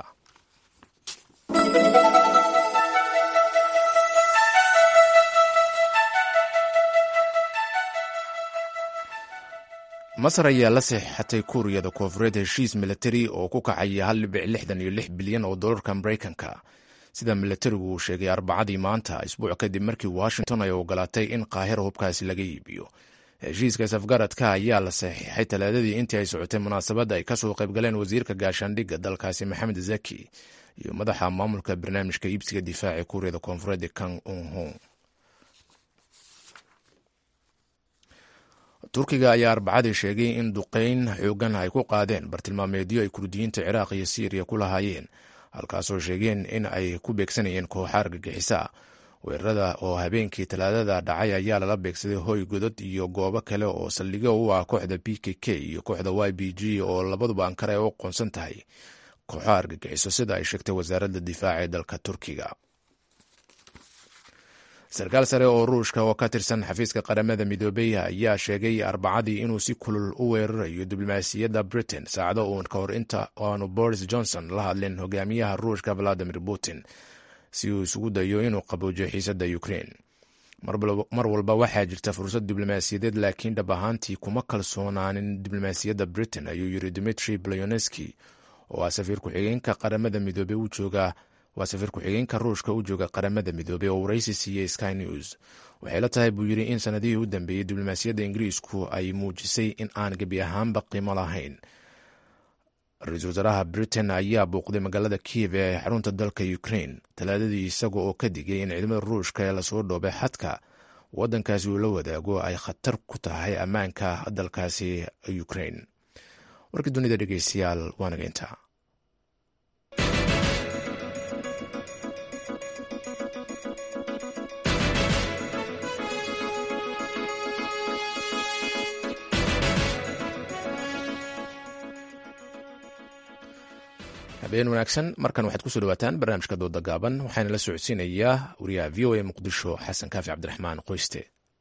masar ayaa la saxiixatay kuuriyada koonfureed heshiis milatari oo ku kacaya hal dhibic lixdan iyo lix bilyan oo dolarka maraykanka sida milatarigu uu sheegay arbacadii maanta isbuuc kadib markii washington ay ogolaatay in qaahira hubkaasi laga iibiyo heshiiska safgaradka ayaa la saxiixay talaadadii intii ay socotay munaasabadda ay kasoo qaybgaleen wasiirka gaashaandhigga dalkaasi maxamed zaki iyo madaxa maamulka barnaamijka iibsiga difaaca kuuriyada koonfureed kang unhong turkiga ayaa arbacadii sheegay in duqeyn xoogan ay ku qaadeen bartilmaameedyo ay kurdiyiinta ciraaq iyo siiriya ku lahaayeen halkaasoo sheegeen in ay ku beegsanayeen kooxa argagixisa weerarada oo habeenkii talaadada dhacay ayaa lala beegsaday hoy godod iyo goobo kale oo saldhigyo u ah kooxda b k k iyo kooxda y b g oo labaduba ankara ay u qoonsan tahay kooxo argagixiso sida ay sheegtay wasaaradda difaaca ee dalka turkiga sarkaal sare oo ruushka oo ka tirsan xafiiska qaramada midoobey ayaa sheegay arbacadii inuu si kulul u weerarayo diblomaasiyadda britain saacado uun ka hor inta aanu boris johnson la hadlin hogaamiyaha ruushka valadimir putin si uu isugu dayo inuu qaboojiyo xiisadda ukraine mar walba waxaa jirta fursad diblomaasiyadeed laakiin dhab ahaantii kuma kalsoonaanin diblomaasiyadda britain ayuu yiri dimitri blyonski oo ah safiir ku-xigeenka qaramada midoobey u jooga waa safiir ku-xigeenka ruushka u jooga qaramada midoobey oo waraysi siiyey sky news waxay la tahay buu yidhi in sanadihii u dambeeyey diblomaasiyadda ingiriisku ay muujisay in aan gebi ahaanba qiimo lahayn ra-iisul wasaaraha britain ayaa bouqday magaalada kiev ee xarunta dalka ukraine talaadadii isaga oo ka digay in ciidamada ruushka ee lasoo dhoobay xadka waddankaasi uu la wadaago ay khatar ku tahay ammaanka dalkaasi ukraine warkii dunida dhegeystayaal waanaga intaa habeen wanaagsan markan waxaad kusoo dhawaataan barnaamijka dooda gaaban waxaana la socodsiinayaa wariyaha v o a muqdisho xasan kaafi cabdiraxmaan qoyste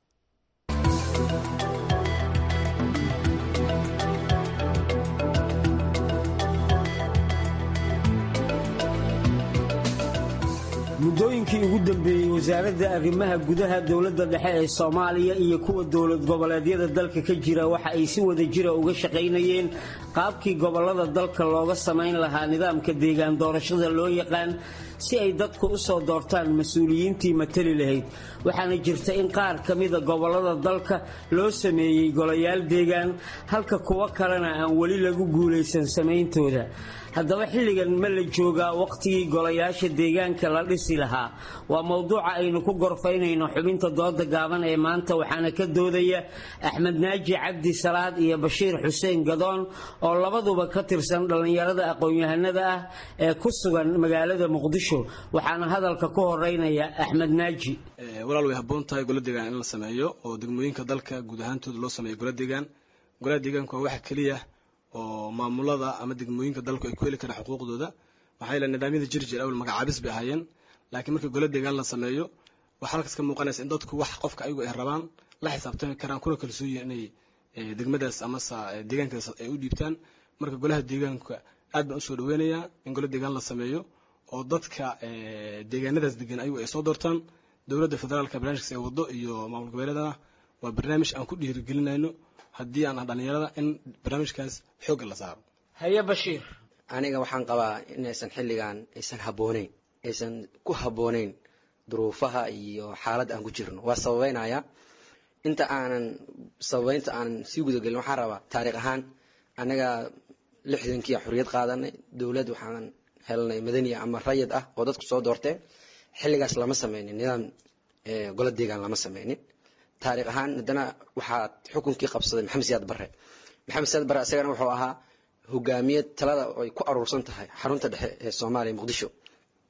muddooyinkii ugu dambeeyey wasaaradda arrimaha gudaha dowladda dhexe ee soomaaliya iyo kuwa dowlad goboleedyada dalka ka jira waxa ay si wada jira uga shaqaynayeen qaabkii gobollada dalka looga samayn lahaa nidaamka deegaan doorashada loo yaqaan si ay dadku u soo doortaan mas-uuliyiintii matali lahayd waxaana jirta in qaar ka mida gobollada dalka loo sameeyey golayaal deegaan halka kuwo kalena aan weli lagu guulaysan samayntooda haddaba xilligan ma la joogaa wakhtigii golayaasha deegaanka la dhisi lahaa waa mowduuca aynu ku gorfaynayno xubinta dooda gaaban ee maanta waxaana ka doodaya axmed naaji cabdi salaad iyo bashiir xuseen gadoon oo labaduba ka tirsan dhallinyarada aqoon-yahanada ah ee ku sugan magaalada muqdisho waxaana hadalka ku horeynaya axmed naaji walaal way habboon tahay gola deegaan in la sameeyo oo degmooyinka dalka guud ahaantooda loo sameeyo gola deegaan golaha deegaanku waa waxa keliya oo maamulada ama degmooyinka dalku ay ku heli karaan xuquuqdooda maxaa yeele nidaamyada jir jir awal magacaabis bay ahaayeen laakiin markii gola deegaan la sameeyo waxaa halkaas ka muuqanaysa in dadku wax qofka ayagu ay rabaan la xisaabtami karaan kuna kalsooyin inay degmadaas amase deegaankaas ay u dhiibtaan marka golaha deegaanka aad baan usoo dhaweynayaa in gola deegaan la sameeyo oo dadka deegaanadaas degan ayagu ay soo doortaan dowladda federaalka barnaamijkaas ee wado iyo maamul goboleedana waa barnaamij aan ku dhiirigelinayno haddii aan dhalinyarada in barnaamijkaas xoogga la saaro haye bashiir aniga waxaan qabaa inaysan xilligan aysan habbooneyn aysan ku habbooneyn duruufaha iyo xaaladda aan ku jirno waa sababeynaya inta aanan sababeynta aanan sii gudagelin waxaan rabaa taariikh ahaan anaga lixdankii xorriyad qaadanay dowlad waxaan helnay madaniya ama rayid ah oo dadku soo doorteen xilligaas lama sameynin nidaam gola deegaan lama sameynin taariikh ahaan haddana waxaa xukunkii qabsaday maxamed siyaad barre maxamed siyaad barre isagana wuxuu ahaa hogaamiye talada ay ku aruursan tahay xarunta dhexe ee soomaaliya muqdisho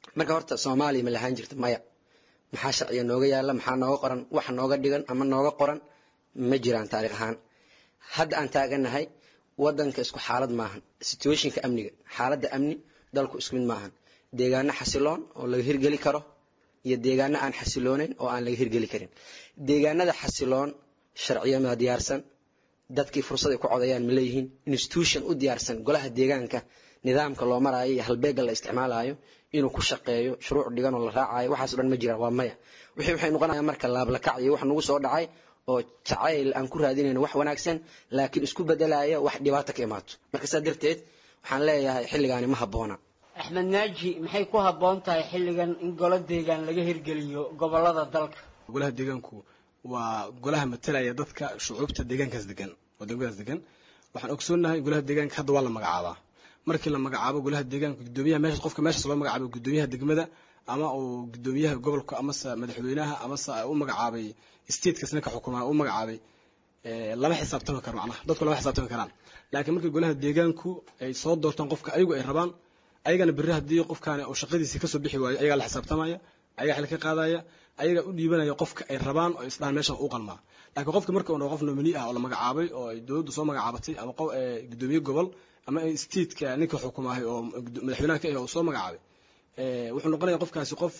marka horta soomaaliya ma lahaan jirta maya maxaa sharciga nooga yaala maxaa nooga qoran wax nooga dhigan ama nooga qoran ma jiraan taariikh ahaan hadda aan taaganahay wadanka isku xaalad maahan situationka amniga xaaladda amni dalku isku mid maahan deegaano xasiloon oo laga hirgeli karo iyo deegaano aan xasilooneyn oo aan laga hirgeli karin deegaanada xasiloon sharciyama diyaarsan dadkii fursad ay ku codayaan ma leeyihiin institution u diyaarsan golaha deegaanka nidaamka loo maraayo iyo halbeega la isticmaalayo inuu ku shaqeeyo shuruuc dhigan oo la raacayo waxaas o dhan ma jiraan waa maya wixii waxay noqonayaan marka laablakac iyo wax nagu soo dhacay oo jacayl aan ku raadinayno wax wanaagsan laakiin isku bedelaya wax dhibaato ka imaato marka saa darteed waxaan leeyahay xilligaani ma habboona axmed naaji maxay ku habboon tahay xilligan in golo deegaan laga hirgeliyo gobolada dalka golaha deegaanku waa golaha matalaya dadka shucuubta deegaankaas degan oo degmadaas degan waxaan ogsoonahay golaha deegaanka hadda waa la magacaabaa markii la magacaabo golaha deegaanka gudoomiyaha meesha qofka meeshaas loo magacaabo gudoomiyaha degmada ama uu gudoomiyaha gobolka amase madaxweynaha amase u magacaabay statekas ninka xukumaa u magacaabay lama xisaabtami karo macnaha dadku lama xisaabtami karaan laakiin markii golaha deegaanku ay soo doortaan qofka ayagu ay rabaan ayagana berri haddii qofkaani uu shaqadiisii kasoo bixi waayo ayagaa la xisaabtamaya ayagaa xil ka qaadaya ayagaa u dhiibanaya qofka ay rabaan oo isdhahan meeshan u qalmaa laakiin qofka marka uu qof nomini ah oo la magacaabay oo ay dowladdu soo magacaabatay ama gudoomiye gobol ama stateka ninka xukumaahay oo madaxweynaha ka ah oo soo magacaabay wuxuu noqonaya qofkaasi qof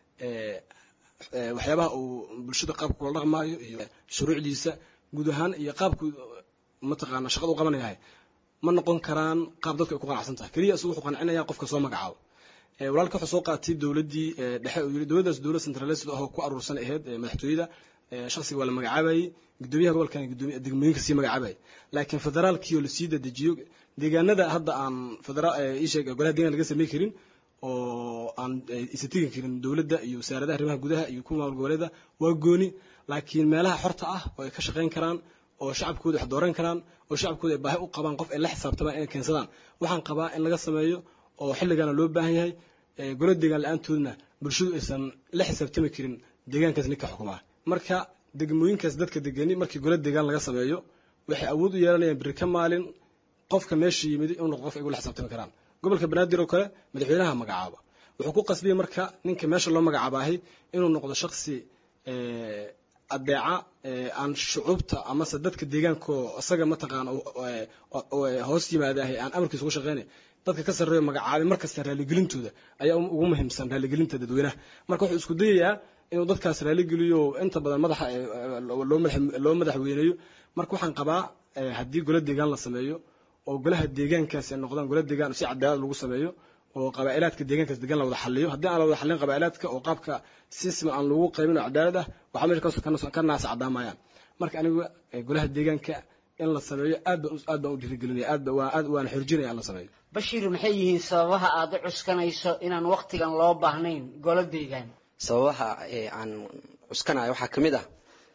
waxyaabaha uu bulshada qaabka kula dhaqmaayo iyo shuruucdiisa guud ahaan iyo qaabku mataqaana shaqada u qabanayahay ma noqon karaan qaab dadku ay ku qanacsan tahay keliya isagu wuxuu qancinaya qofka soo magacaabo walaalka wuxuu soo qaatay dowladdii dhexe uu yiri dowladdaas dowlad centralised ahoo ku aruursan ahayd madaxtooyada shakhsiga waa la magacaabayey gudoomiyaha gobolkan gudoomiya degmooyinka sii magacaabayay laakiin federaalkii oo lasii dadejiyo deegaanada hadda aan federaal isheeg golaha deegaan laga samey karin oo aan isa tegi karin dowladda iyo wasaaradaha arrimaha gudaha iyo kuwa maamul goboleeda waa gooni laakiin meelaha xorta ah oo ay ka shaqayn karaan oo shacabkooda wax dooran karaan oo shacabkooda ay baahi u qabaan qof ay la xisaabtamaan inay keensadaan waxaan qabaa in laga sameeyo oo xilligaana loo baahan yahay golo deegaan la-aantoodna bulshadu aysan la xisaabtami karin deegaankaas ninka xukumaa marka degmooyinkaas dadka degani markii golo deegaan laga sameeyo waxay awood u yeelanayaan beri ka maalin qofka meesha yimid inuu noqdo qof ay ula xisaabtami karaan gobolka banaadir oo kale madaxweynaha magacaaba wuxuu ku qasbiyey marka ninka meesha loo magacaabahay inuu noqdo shaksi adeeca aan shucuubta amase dadka deegaanko isaga mataqaana hoos yimaadahay aan amarkiisa ugu shaqeynay dadka ka sarreeyo magacaabay markasta raalligelintooda ayaa ugu muhiimsan raalligelinta dadweynaha marka wuxuu isku dayayaa inuu dadkaas raalligeliyo inta badan madaxa loo madaxweyneeyo marka waxaan qabaa haddii gola deegaan la sameeyo oo golaha deegaankaasi ay noqdaan gola deegaan si cadaalad lagu sameeyo oo qabaa'ilaadka deegaankaas degan la wada xaliyo haddii aan la wada xalin qabaa'ilaadka oo qaabka sisma aan lagu qaybin oo cadaalad ah waxaa meesha ka naasa caddaamayaan marka aniga golaha deegaanka in la sameeyo aad baan aad baan u dhiirigelinaya aad baan aad waan xorjinaya in la sameeyo bashiir maxay yihiin sababaha aad u cuskanayso inaan waqtigan loo baahnayn golo deegaan sababaha aan cuskanayo waxaa ka mid ah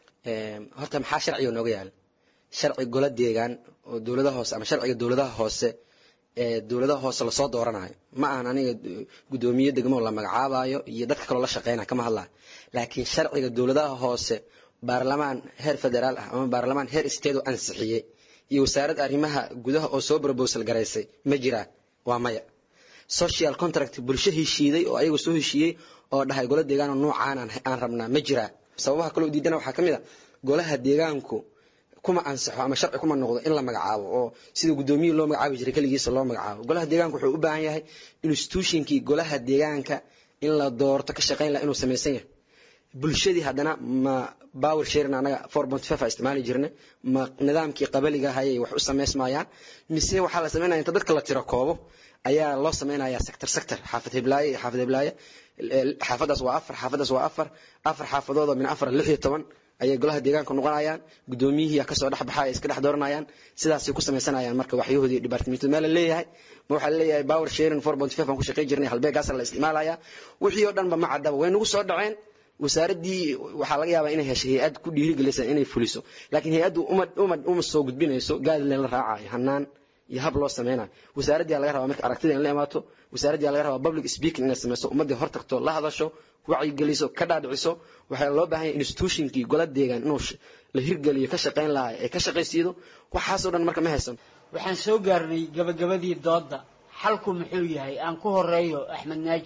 horta maxaa sharciga nooga yaala sharci golo deegaan oo dowladaha hoose ama sharciga dowladaha hoose ee dowladaha hoose lasoo dooranayo ma ahan aniga guddoomiye degmo la magacaabayo iyo dadka kaloo la shaqeynaya kama hadlayo laakiin sharciga dowladaha hoose baarlamaan heer federaal ah ama baarlamaan heer state oo ansixiyey iyo wasaaradda arrimaha gudaha oo soo brobosal garaysay ma jiraan waa maya social contract bulsho heshiiday oo ayagu soo heshiiyey oo dhahay golo deegaan oo noocaan aan rabnaa ma jiraa sababaha kaloo diidana waxaa ka mid a golaha deegaanku kuma ansaxo ama sharci kuma noqdo in la magacaabo oo sida guddoomiye loo magacaabi jiray keligiisa loo magacaabo golaha deegaanka wuxuu u baahan yahay institutionkii golaha deegaanka in la doorto ka shaqayn laha inuu samaysan yahay bulshadii haddana ma power sharing anaga four point five a isticmaali jirnay ma nidaamkii qabaliga hayay wax u samaysmayaan mise waxaa la samaynaya inta dadka la tiro koobo ayaa loo samaynayaa sector sector xaafad heblaaye iyo xaafad heblaaye xaafadaas waa afar xaafadaas waa afar afar xaafadood oo min afar lix iyo toban ayay golaha deegaanka noqonayaan guddoomiyihii kasoo dhex baxa ay iska dhex dooranayaan sidaasay ku samaysanayaan marka waxyahoodii departamentu meel la leeyahay ma waxaa laleeyahay power sharing four point five aan ku shaqayn jirnay halbeegaasa la isticmaalaya wixii oo dhanba ma caddaba way nagu soo dhaceen wasaaraddii waxaa laga yaabaa inay heshay hay-ad ku dhiirigelisa inay fuliso laakiin hay-addu uma uma uma soo gudbinayso gaadleen la raacayo hanaan iyo hab loo sameynayo wasaaraddii laga rabaa marka aragtida in la imaato wasaaraddii laga rabaa public speaking inay sameyso ummaddii hor tagto la hadasho wacyigeliso ka dhaadhiciso waxaa loo baahan yahay institutionkii gola deegaan inuu la hirgeliyo ka shaqayn lahaa ee ka shaqaysiido waxaasoo dhan marka ma haysan waxaan soo gaarnay gabagabadii doodda xalku muxuu yahay aan ku horeeyo axmed naaji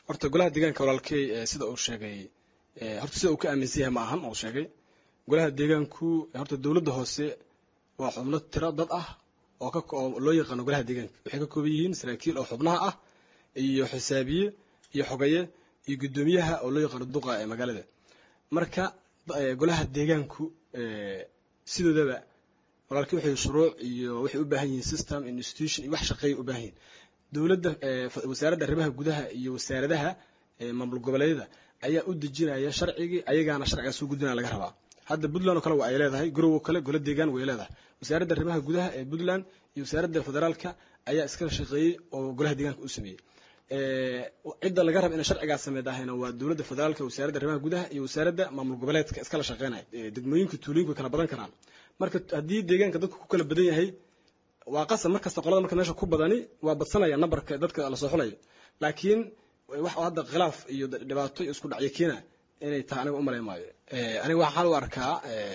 horta golaha deegaanka walaalkey sida uu sheegay horta sida uu ka aaminsan yahay ma ahan uu sheegay golaha deegaanku horta dowladda hoose waa xubno tiro dad ah oo ka oo loo yaqaano golaha deegaanka waxay ka kooban yihiin saraakiil oo xubnaha ah iyo xisaabiye iyo xogaye iyo guddoomiyaha oo loo yaqaano duqa ee magaalada marka golaha deegaanku sidoodaba walaalkii waxay shuruuc iyo waxay u baahan yihiin system institution iyo wax shaqeeya u baahan yihiin dowladda wasaaradda arrimaha gudaha iyo wasaaradaha maamul goboleedyada ayaa u dejinaya sharcigii ayagaana sharcigaas u gudbinaya laga rabaa hadda puntland oo kale waa ay leedahay garowo kale golo deegaan way leedahay wasaaradda arrimaha gudaha ee puntland iyo wasaaradda federaalka ayaa iskala shaqeeyey oo golaha deegaanka u sameeyey cidda laga raba inay sharcigaas sameyd ahayna waa dowladda federaalka wasaaradda arrimaha gudaha iyo wasaaradda maamul goboleedka iskala shaqeynaya degmooyinka tuulooyinka way kala badan karaan marka haddii deegaanka dadku ku kala badan yahay waa qasab markasta qolada marka meesha ku badani waa badsanaya nambarka dadka lasoo xulayo laakiin wax hadda khilaaf iyo dhibaato iyo isku dhacyo keena inay tahay aniga umalay maayo aniga waxaan u arkaa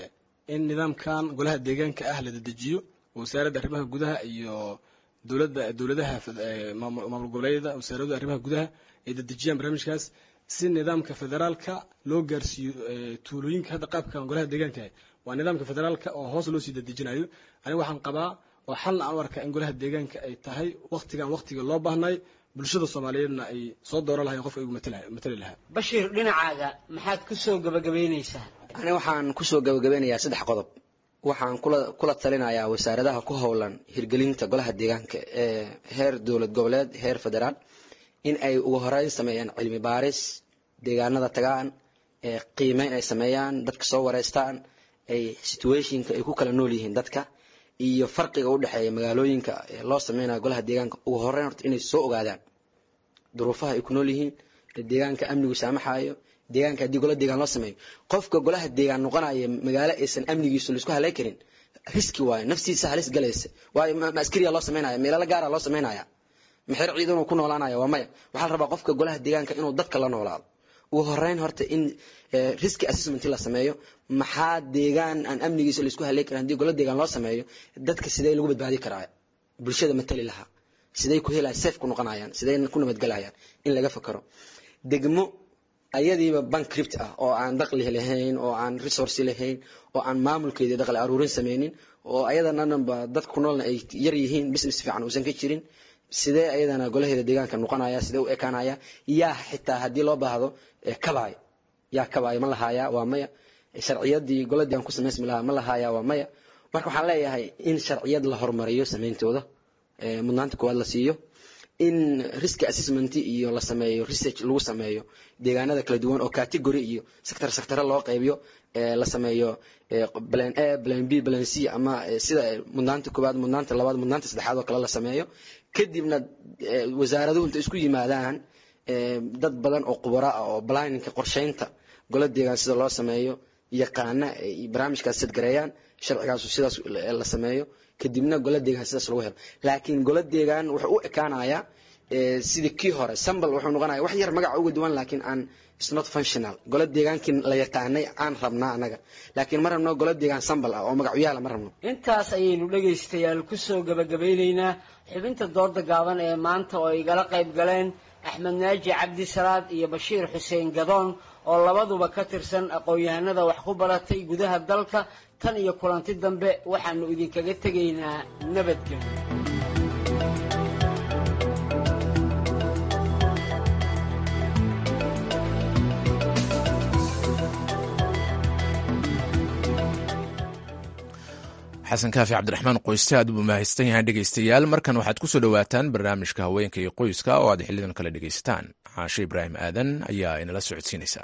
in nidaamkan golaha deegaanka ah la dedejiyo wasaaradda arrimaha gudaha iyo dowladda dowladaha maamul goboleedyada wasaaradda arrimaha gudaha ay dedejiyaan barnaamijkaas si nidaamka federaalka loo gaarsiiyo tuulooyinka hadda qaabkan golaha deegaanka waa nidaamka federaalka oo hoos loo sii dedejinayo aniga waxaan qabaa oo xalna aan u arkaa in golaha deegaanka ay tahay waktigan waktiga loo baahnay bulshada soomaaliyeedna ay soo dooran lahayen qofka igu matali lahaa bashiir dhinacaaga maxaad ku soo gabagabaynaysaa aniga waxaan kusoo gabagabeynayaa saddex qodob waxaan kula kula talinayaa wasaaradaha ku howlan hirgelinta golaha deegaanka ee heer dowlad goboleed heer federaal in ay ugu horeyn sameeyaan cilmi baaris deegaanada tagaan qiimeyn ay sameeyaan dadka soo wareystaan ay situationka ay ku kala nool yihiin dadka iyo farqiga u dhexeeya magaalooyinka loo sameynayo golaha deegaanka ugu horeyn horta inay soo ogaadaan duruufaha ay ku nool yihiin deegaanka amnigu saamaxayo deegaanka haddii gola deegaan loo sameeyo qofka golaha deegaan noqonaya magaalo aysan amnigiisu laisku halay karin riski waayo naftiisa halis galaysa waayo ma askariya loo sameynaya meelala gaara loo sameynaya maxer ciidanuu ku noolaanaya waa maya waxaa la rabaa qofka golaha deegaanka inuu dadka la noolaado ugu horeyn horta in riski assessment la sameeyo maxaa deegaan aan amnigiisa laisku halay karin haddii gola deegaan loo sameeyo dadka sidee lagu badbaadi karaa bulshada matali lahaa sidee ku helaya safe ku noqonayaan sidee ku nabadgelayaan in laga fakaro degmo ayadiiba bankript ah oo aan daqli lahayn oo aan resource lahayn oo aan maamulkeedii daqli aruurin sameynin oo ayadananba dadka ku noolna ay yar yihiin business fiican uusan ka jirin sidee ayadana golaheeda deegaanka noqonaya sidee u ekaanaya yaa xitaa haddii loo baahdo kabaay yaa kabaay ma lahaaya waa maya sharciyadii gola deegaan ku samaysmi lahaa ma lahaaya waa maya marka waxaan leeyahay in sharciyad la horumariyo sameyntooda mudnaanta koowaad la siiyo in risk assessment iyo la sameeyo research lagu sameeyo deegaanada kala duwan oo category iyo sector sectore loo qaybiyo la sameeyo plan a plan b plan c ama sida mudnaanta koowaad mudnaanta labaad mudnaanta saddexaad oo kale la sameeyo kadibna wasaaraduhu inta isku yimaadaan dad badan oo khubaro ah oo planninka qorsheynta gola deegaan sida loo sameeyo yaqaana ay barnaamijkaas sadgareeyaan sharcigaasu sidaas la sameeyo kadibna gola deegaan sidaas lagu helo laakiin gola deegaan wuxuu u ekaanayaa sidii kii hore sambal wuxuu noqonaya wax yar magaca uga duwan laakiin aan is not functional gola deegaankii la yaqaanay aan rabnaa anaga laakiin ma rabno gola deegaan sambal ah oo magacyaala ma rabno intaas ayaynu dhegaystayaal kusoo gabagabeyneynaa xubinta dooda gaaban ee maanta oo igala qayb galeen axmed naaji cabdi salaad iyo bashiir xuseen gadoon oo labaduba ka tirsan aqoon-yahanada wax ku baratay gudaha dalka tan iyo kulanti dambe waxaanu idinkaga tegaynaa nabadgelyo xasan kaafi cabdiraxmaan qoyste aad buu mahadsan yahay dhegaystayaal markan waxaad ku soo dhowaataan barnaamijka haweenka iyo qoyska oo aad xilidan kale dhegaysataan caashe ibraahim aadan ayaa inala socodsiinaysa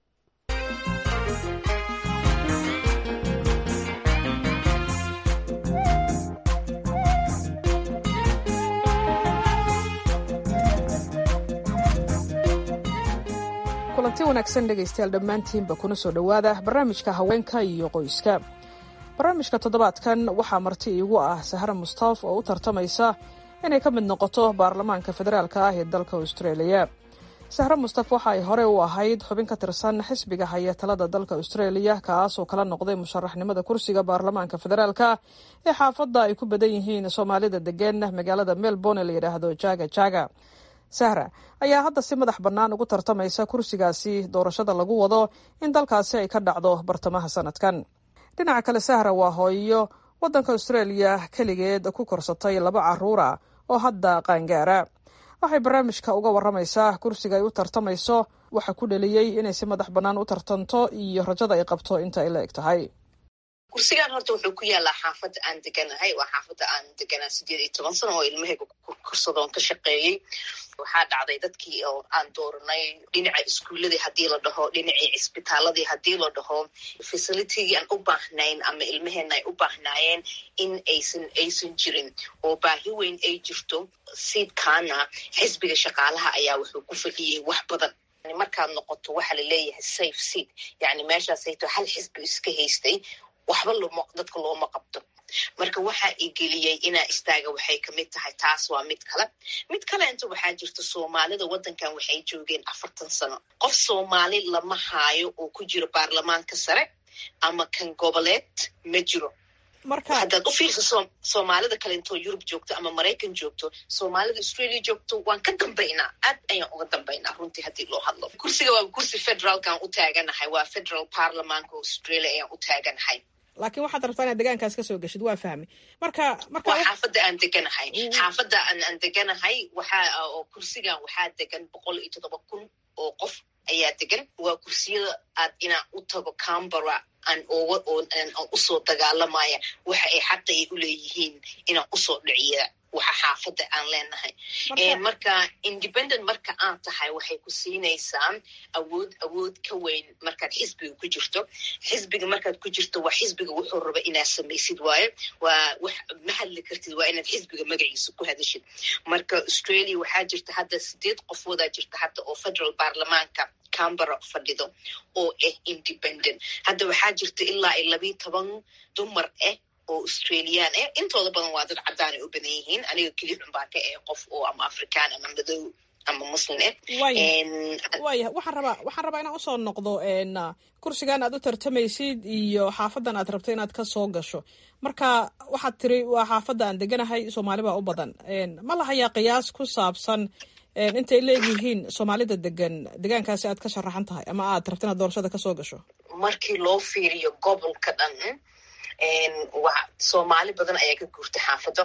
kulanti wanaagsan dhegaystayaal dhammaantiinba kuna soo dhowaada barnaamijka haweenka iyo qoyska barnaamijka toddobaadkan waxaa marti iigu ah sahra mustaaf oo u tartamaysa inay ka mid noqoto baarlamaanka federaalka ah ee dalka australia sahre mustaf waxa ay hore u ahayd xubin ka tirsan xisbiga haya talada dalka australia kaasoo kala noqday musharaxnimada kursiga baarlamaanka federaalka ee xaafadda ay ku badan yihiin soomaalida degan magaalada melbourne la yidhaahdo jaga jaga sahra ayaa hadda si madax bannaan ugu tartamaysa kursigaasi doorashada lagu wado in dalkaasi ay ka dhacdo bartamaha sanadkan dhinaca kale sahra waa hooyo waddanka australia keligeed ku korsatay laba carruura oo hadda qaangaara waxay barnaamijka uga waramaysaa kursiga ay u tartamayso waxa ku dheliyey inay si madax bannaan u tartanto iyo rajada ay qabto inta ay la eg tahay kursigan horta wuxuu ku yaalaa xaafadda aan deganahay waa xaafadda aan deganaa sideed iyo toban sano oo ilmahayga korsadoon ka shaqeeyey waxaa dhacday dadkii oo aan dooranay dhinaca iskuuladii haddii la dhaho dhinacii cisbitaaladii haddii la dhaho facilitigii aan u baahnayn ama ilmaheena ay u baahnaayeen in aysan aysan jirin oo baahi weyn ay jirto siidkaana xisbiga shaqaalaha ayaa wuxuu ku fadhiyey wax badan markaad noqoto waxaa laleeyahay safe seat yani meeshaasayto hal xisbi iska haystay waxba loma dadka looma qabto marka waxaa igeliyey inaa istaaga waxay kamid tahay taas waa mid kale mid kaleenta waxaa jirta soomaalida waddankan waxay joogeen afartan sano qof soomaali lama haayo oo ku jiro baarlamaanka sare ama kan goboleed ma jiro haddaad u fiirsa soomaalida kalentoo yurub joogto ama maraykan joogto soomaalida australia joogto waan ka dambaynaa aad ayaan uga dambaynaa runtii haddii loo hadlo kursiga waa kursi federaalkaan u taaganahay waa federal parliamanka australia ayaan u taaganahay laakiin waxaad rabtaa inaad degaankaas kasoo geshid waa fahmi marka marka waa xaafadda aan deganahay xaafadda aan aan deganahay waxaa oo kursigan waxaa degan boqol iyo toddoba kun oo qof ayaa degan waa kursiyada aad inaan u tago cambara aan oga aan usoo dagaalamaya waxa ay xaqa ay u leeyihiin inaan usoo dhiciya waxa xaafadda aan leenahay marka independent marka aad tahay waxay ku siinaysaa awood awood ka weyn markaad xisbiga ku jirto xisbiga markaad ku jirto waa xisbiga wuxuu raba inaad samaysid waayo waa wax ma hadli kartid waa inaad xisbiga magaciisa ku hadashid marka australia waxaa jirta hadda sideed qofoodaa jirta hadda oo federal baarlamaanka cambara fadhido oo ah independent hadda waxaa jirta ilaa iyo labiiyo toban dumar ah oo australian eh intooda badan waa dad caddaan ay u badan yihiin aniga keli xunbaa ka eh qof oo ama african ama madow ama muslim eh waaya waxaan rabaa waxaan rabaa inaan usoo noqdo kursigan aad u tartamaysid iyo xaafadan aad rabto inaad kasoo gasho marka waxaad tiri waa xaafadda aan deganahay soomaali baa u badan ma lahayaa qiyaas ku saabsan intay leegyihiin soomaalida degan degaankaasi aad ka sharaxan tahay ama aad rabto inaad doorashada kasoo gasho markii loo fiiriyo gobolka dhan soomaali badan ayaa ka guurtay xaafadda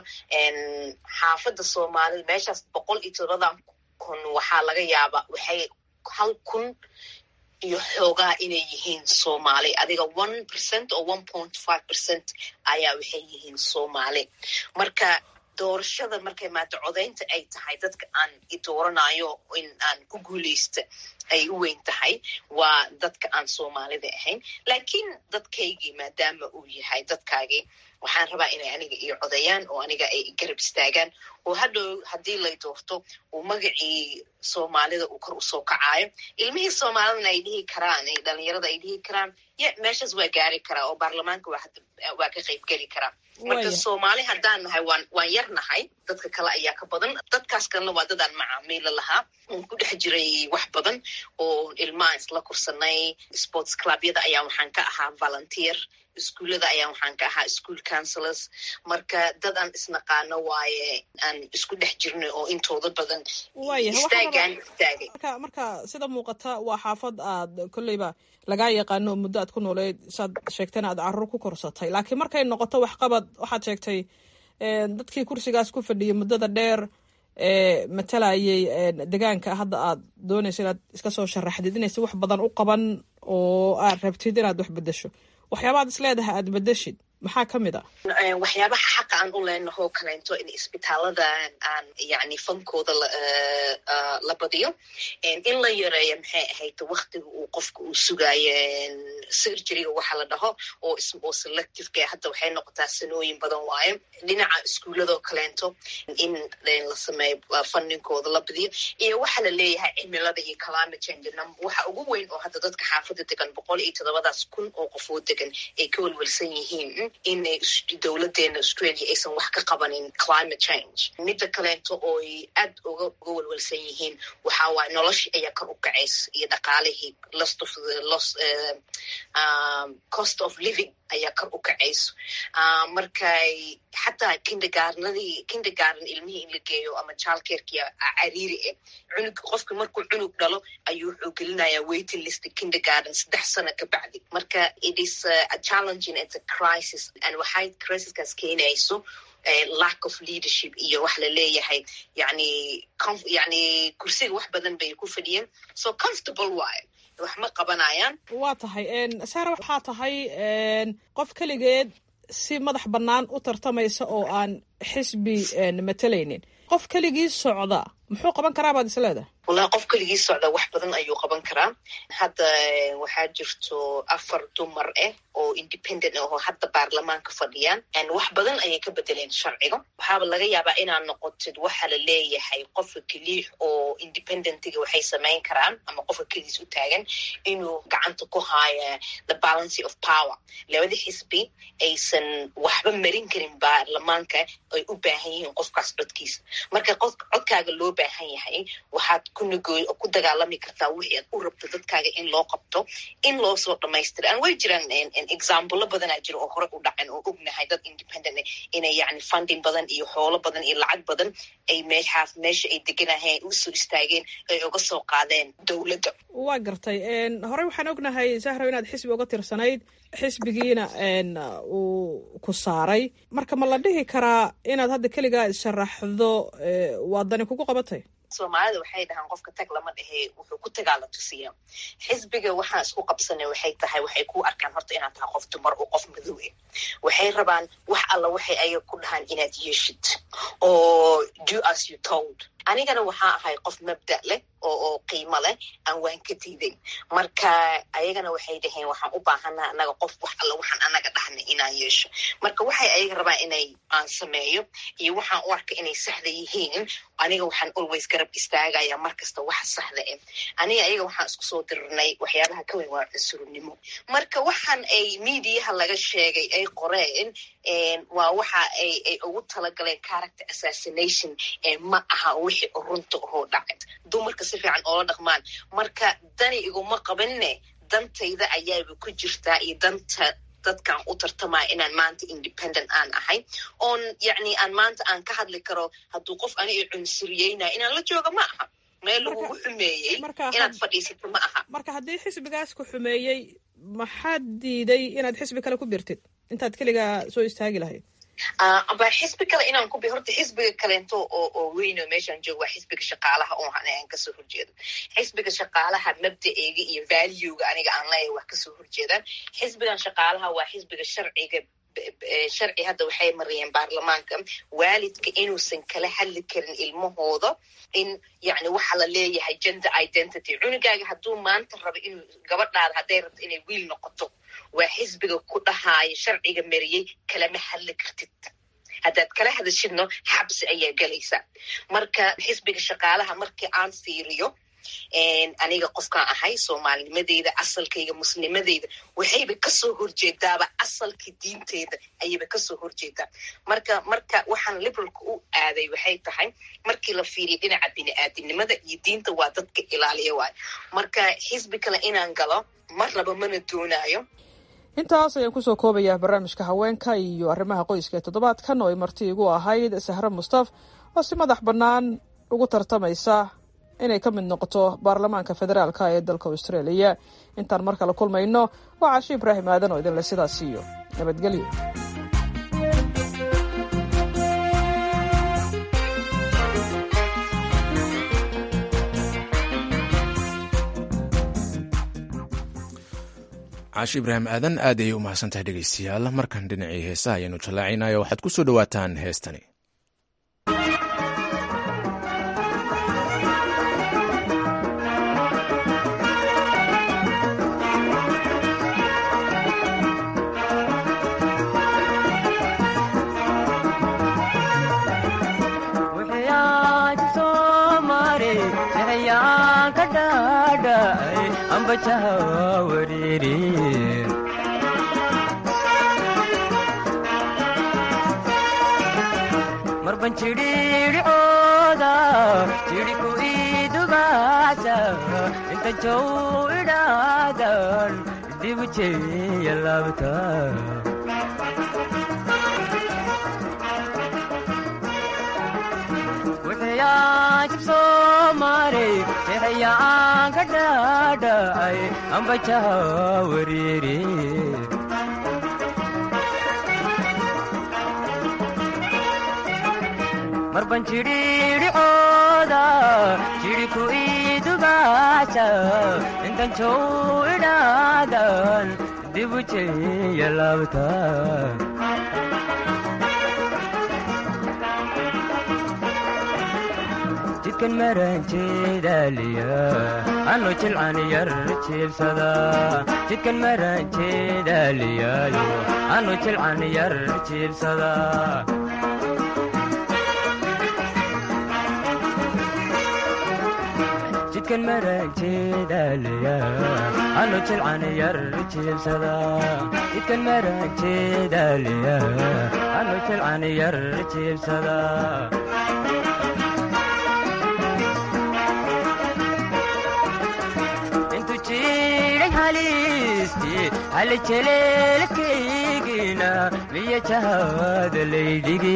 xaafadda soomaalida meeshaas boqol iyo todobadan kun waxaa laga yaabaa waxay hal kun iyo xoogaa inay yihiin soomaali adiga one percent oo one point five percent ayaa waxay yihiin soomaali marka doorashada markay maata codaynta ay tahay dadka aan idooranayo in aan ku guuleysta ay u weyn tahay waa dadka aan soomaalida ahayn laakiin dadkaygii maadaama uu yahay dadkaagii waxaan rabaa inay aniga io codayaan oo aniga ay garab istaagaan oo hadhow haddii lay doorto uu magacii soomaalida uu kor usoo kacaayo ilmihii soomaalidana ay dhihi karaan dhalinyarada ay dhihi karaan ye meeshaas waa gaari karaa oo baarlamaanka waa ka qayb geli karaa marka soomaali haddaan nahay waan waan yar nahay dadka kale ayaa ka badan dadkaas kalena waa dadaan macaamiila lahaa oon ku dhex jiray wax badan oo ilmaha isla kursanay sports clubyada ayaa waxaan ka ahaa volunteer iskuullada ayaa waxaan ka ahaa school councilors marka dad aan isnaqaano waaye aan isku dhex jirnay oo intooda badan istaagaan istaagay marka marka sida muuqata waa xaafad aad kolleyba lagaa yaqaano oo muddo aad ku nooleyd saad sheegtayna aad carruur ku korsatay laakiin markay noqoto waxqabad waxaad sheegtay dadkii kursigaas ku fadhiyay muddada dheer ee matalayay degaanka hadda aad doonayso inaad iska soo sharaxdid inaysa wax badan u qaban oo aad rabtid inaad wax bedesho waxyaabaad is leedahay aad bedeshid maxaa ka mid a waxyaabaha xaqa aan u leenaho kaleento in isbitaalada aan yani fankooda la badiyo in la yareeyo maxay ahayd waktiga uu qofka uu sugaayo surgeryga waxa la dhaho oo oo selectiveka hadda waxay noqotaa sanooyin badan waayo dhinaca iskuuladoo kaleento in la sameeyo fanninkooda la badiyo iyo waxa la leeyahay cimilada iyo climate change waxa ugu weyn oo hadda dadka xaafadda degan boqol iyo toddobadaas kun oo qofoo degan ay ka welwelsan yihiin in dowladeena australia aysan wax ka qabanin climate change midda kaleento ooy aad uga uga welwelsan yihiin waxa waaye noloshii ayaa kor u kacaysa iyo dhaqaalihii lost of the lost um, cost of living ayaa kor u kacayso markay xataa kindergarnadii kindergarden ilmihii in la geeyo ama childcarekia cariiri eh cunug qofka markuu cunug dhalo ayuu wuxuu gelinayaa waiting list kindergarden saddex sano ka bacdi marka it is a challenging it's a crisis and waxay crisiskaas keenayso lack of leadership iyo wax la leeyahay yani yani kursiga wax badan bay ku fadhiyeen so comfortable waayo wax ma qabanayaan waa tahay sara waxaa tahay qof keligeed si madax bannaan u tartamaysa oo aan xisbi matalaynin qof keligii socda muxuu qaban karaa baad is leedahay wallahi qof keligii socda wax badan ayuu qaban karaa hadda waxaa jirto afar dumar ah oo independent ah oo hadda baarlamaanka fadhiyaan wax badan ayay ka bedeleen sharciga waxaaba laga yaabaa inaad noqotid waxa la leeyahay qofka keliix oo independentiga waxay samayn karaan ama qofka keligiis u taagan inuu gacanta ku haayo the balancy of power labada xisbi aysan waxba marin karin baarlamaanka ay u baahan yihiin qofkaas codkiisa marka codkaaga loo baahan yahay waxaad ku dagaalami kartaa wixii aad u rabto dadkaaga in loo qabto in loo soo dhamaystira an way jiraan exaamblo badanaa jira oo hore u dhacen oo ognahay dad independent inay yani funding badan iyo xoolo badan iyo lacag badan ay meeshaas meesha ay deganahayn usoo istaageen ay uga soo qaadeen dowladda waa gartay horey waxaan ognahay zahro inaad xisbi uga tirsanayd xisbigiina uu ku saaray marka ma la dhihi karaa inaad hadda keligaa isharaxdo waadani kugu qabatay soomaalida waxay dhahaan qofka tag lama dhehe wuxuu ku tagaa la tusiya xisbiga waxaan isku qabsanay waxay tahay waxay ku arkaan horta inaad tahay qof dumar oo qof madow eh waxay rabaan wax alla waxay ayaga ku dhahaan inaad yeeshid oo do as you told anigana waxaa ahay qof mabda leh oo oo qiimo leh aan waan ka diiday marka ayagana waxay dhaheen waxaan u baahanaa anaga qof wax alla waxaan anaga dhahnay inaan yeesho marka waxay ayaga rabaan inay aan sameeyo iyo waxaan u arka inay saxda yihiin aniga waxaan always garab istaagaya markasta waxa saxda eh aniga ayaga waxaan isku soo dirirnay waxyaabaha ka weyn waa cunsurnimo marka waxaan ay mediaha laga sheegay ay qoreen waa waxa ay ay ugu talagaleen character assassination ma aha wixii runta ohoo dhacay dumarka si fiican oola dhaqmaan marka dani iguma qabanne dantayda ayaaba ku jirtaa iyo danta dadkaan u tartamaya inaan maanta independent aan ahay oon yacni aan maanta aan ka hadli karo hadduu qof ani i cunsuriyeynayo inaan la jooga ma aha meel lagugu xumeeyey inaad fadhiisato ma aha marka haddii xisbigaas ku xumeeyey maxaad diiday inaad xisbi kale ku birtid intaad keligaa soo istaagi lahayd ba xisbi kale inaan ku bi horta xisbiga kaleento oo oo weyno meeshaan joogo waa xisbiga shaqaalaha oo aan kasoo horjeedo xisbiga shaqaalaha mabda'eyga iyo valuega aniga aan leeyahay wax kasoo horjeedaan xisbigan shaqaalaha waa xisbiga sharciga sharci hadda waxay mariyeen baarlamaanka waalidka inuusan kala hadli karin ilmahooda in yani waxa la leeyahay gender identity cunugaaga hadduu maanta rabo inuu gabadhaada hadday rabto inay wiil noqoto waa xisbiga ku dhahaayo sharciga mariyey kalama hadli kartid haddaad kala hadashidno xabsi ayaa gelaysaa marka xisbiga shaqaalaha markii aan fiiriyo aniga qofkaan ahay soomaalinimadeyda asalkayga muslimadeyda waxayba kasoo horjeedaaba asalka diinteeda ayayba kasoo horjeedaa marka marka waxaan liberalka u aaday waxay tahay markii la fiiriya dhinaca bini-aadinimada iyo diinta waa dadka ilaaliya waayo marka xisbi kale inaan galo ma rabo mana doonaayo intaas ayaan kusoo koobayaa barnaamijka haweenka iyo arrimaha qoyska ee toddobaadkan oo ay marti igu ahayd sahre mustaf oo si madax bannaan ugu tartamaysa inay ka mid noqoto baarlamaanka federaalka ee dalka australia intaan mar kale kulmayno waa cashi ibraahim aadan oo idinle sidaas siiyo nabadgelyo caashi ibraahim aadan aad ayay u mahadsantahay dhegeystayaal markan dhinacii heesaha ayaanu jallaacinaya waxaad ku soo dhowaataan heestani marban jidhiidhicooda jidhiku idugaasa inta jow idhaadan dhibu jeeya laabta sixiyaan ka dhaadhacay ambajaha wariiri marban jidhiidhicooda jidhi ku idubaasa intan jow idhaadan dibu jeya laabta jidkan maranjeedaaliya anu jilcan yar jiibsada jidkan maranjeedaaliyaayo anu jilcan yar jiibsada jidkan maranjeedaaliya anu jilcan yar jiibsada jidkan maranjeedaaliya anu jilcan yar jiibsada halejeleelkaygina miya jahada laydhigi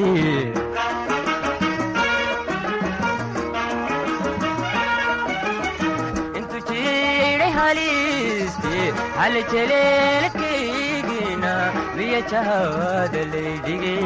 intu jiray halisti halejeleelkaygina miya jahada laydhigi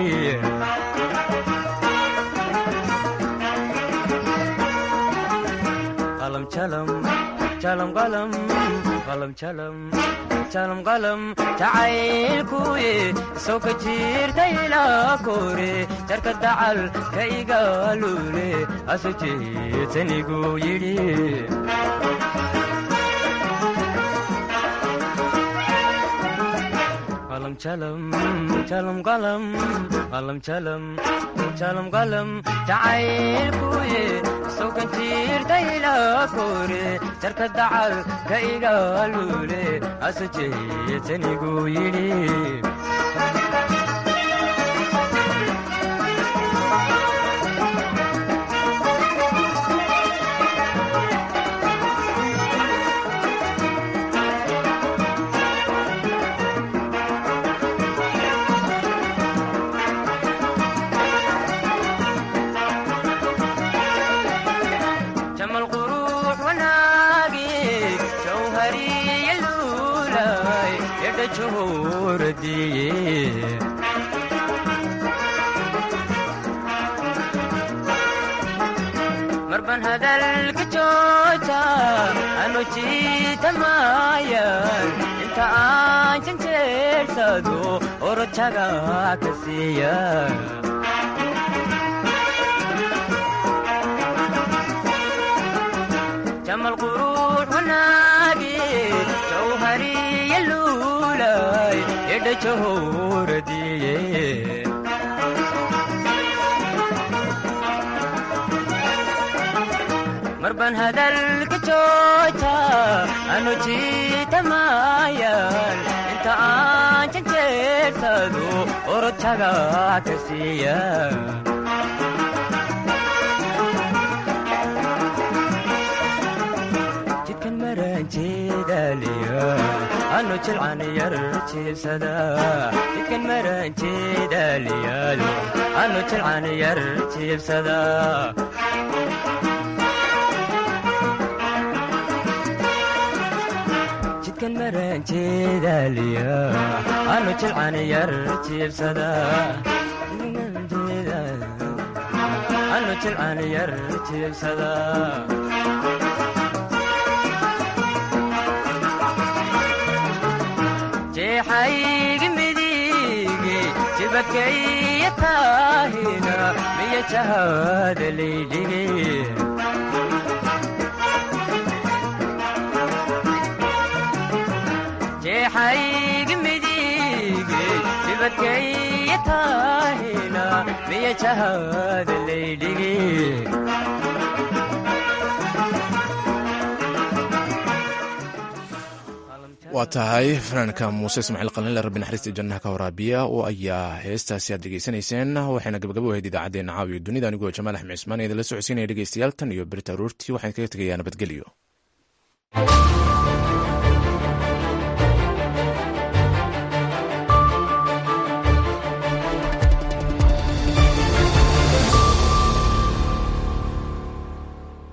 qalam jalam jalam qalam qalam jalam jalam qalam jacaylkuye soo ka jirtay ilaa kore jarka dacal ka igaalule asu jeetanigu yidhi qalam jalam jalam qalam qalam jalam jalam qalam jacaylkuye soo ka jirtay ilaa kore jarka dacal ka igaalule asu jeetanigu yidhi jamal quruux wanaagi jawhariya luulay yadha johoradiye marban hadalka jooja anu jiitamayan inta aan janjeersado orojaga ka siiya jamal quruux wanaagi jawhariya luulay yadha johoradiye marban hadalka jooja anu jiitamayan inta aan janjeersado orojaga ka siiya jidkan maranjeedaaliya anu jilcan yar jiibsada jidkan maranjeedaaliyaalo anu jilcan yar jiibsada jidkan maranjeedaaliya anu jilcan yar jiibsada anu jilcan yar jiibsada jeexaygi midige jibakaya taahina miya jahada laydhigi jeexaygi midige jibakaya taahina miya jahada laydhigi waa tahay fanaanka muuse ismaaciil qalinle rabbi naxariista jannaha ka waraabiya oo ayaa heestaasi aad degeysanayseen waxayna gabagabo ahayd idaacaddeenna caawiyo dunida anigoo jamaal axmed cismaan idinla socodsiinaya dhegeystayaal tan iyo berita aroortii waxaan kaga tegayaa nabadgelyo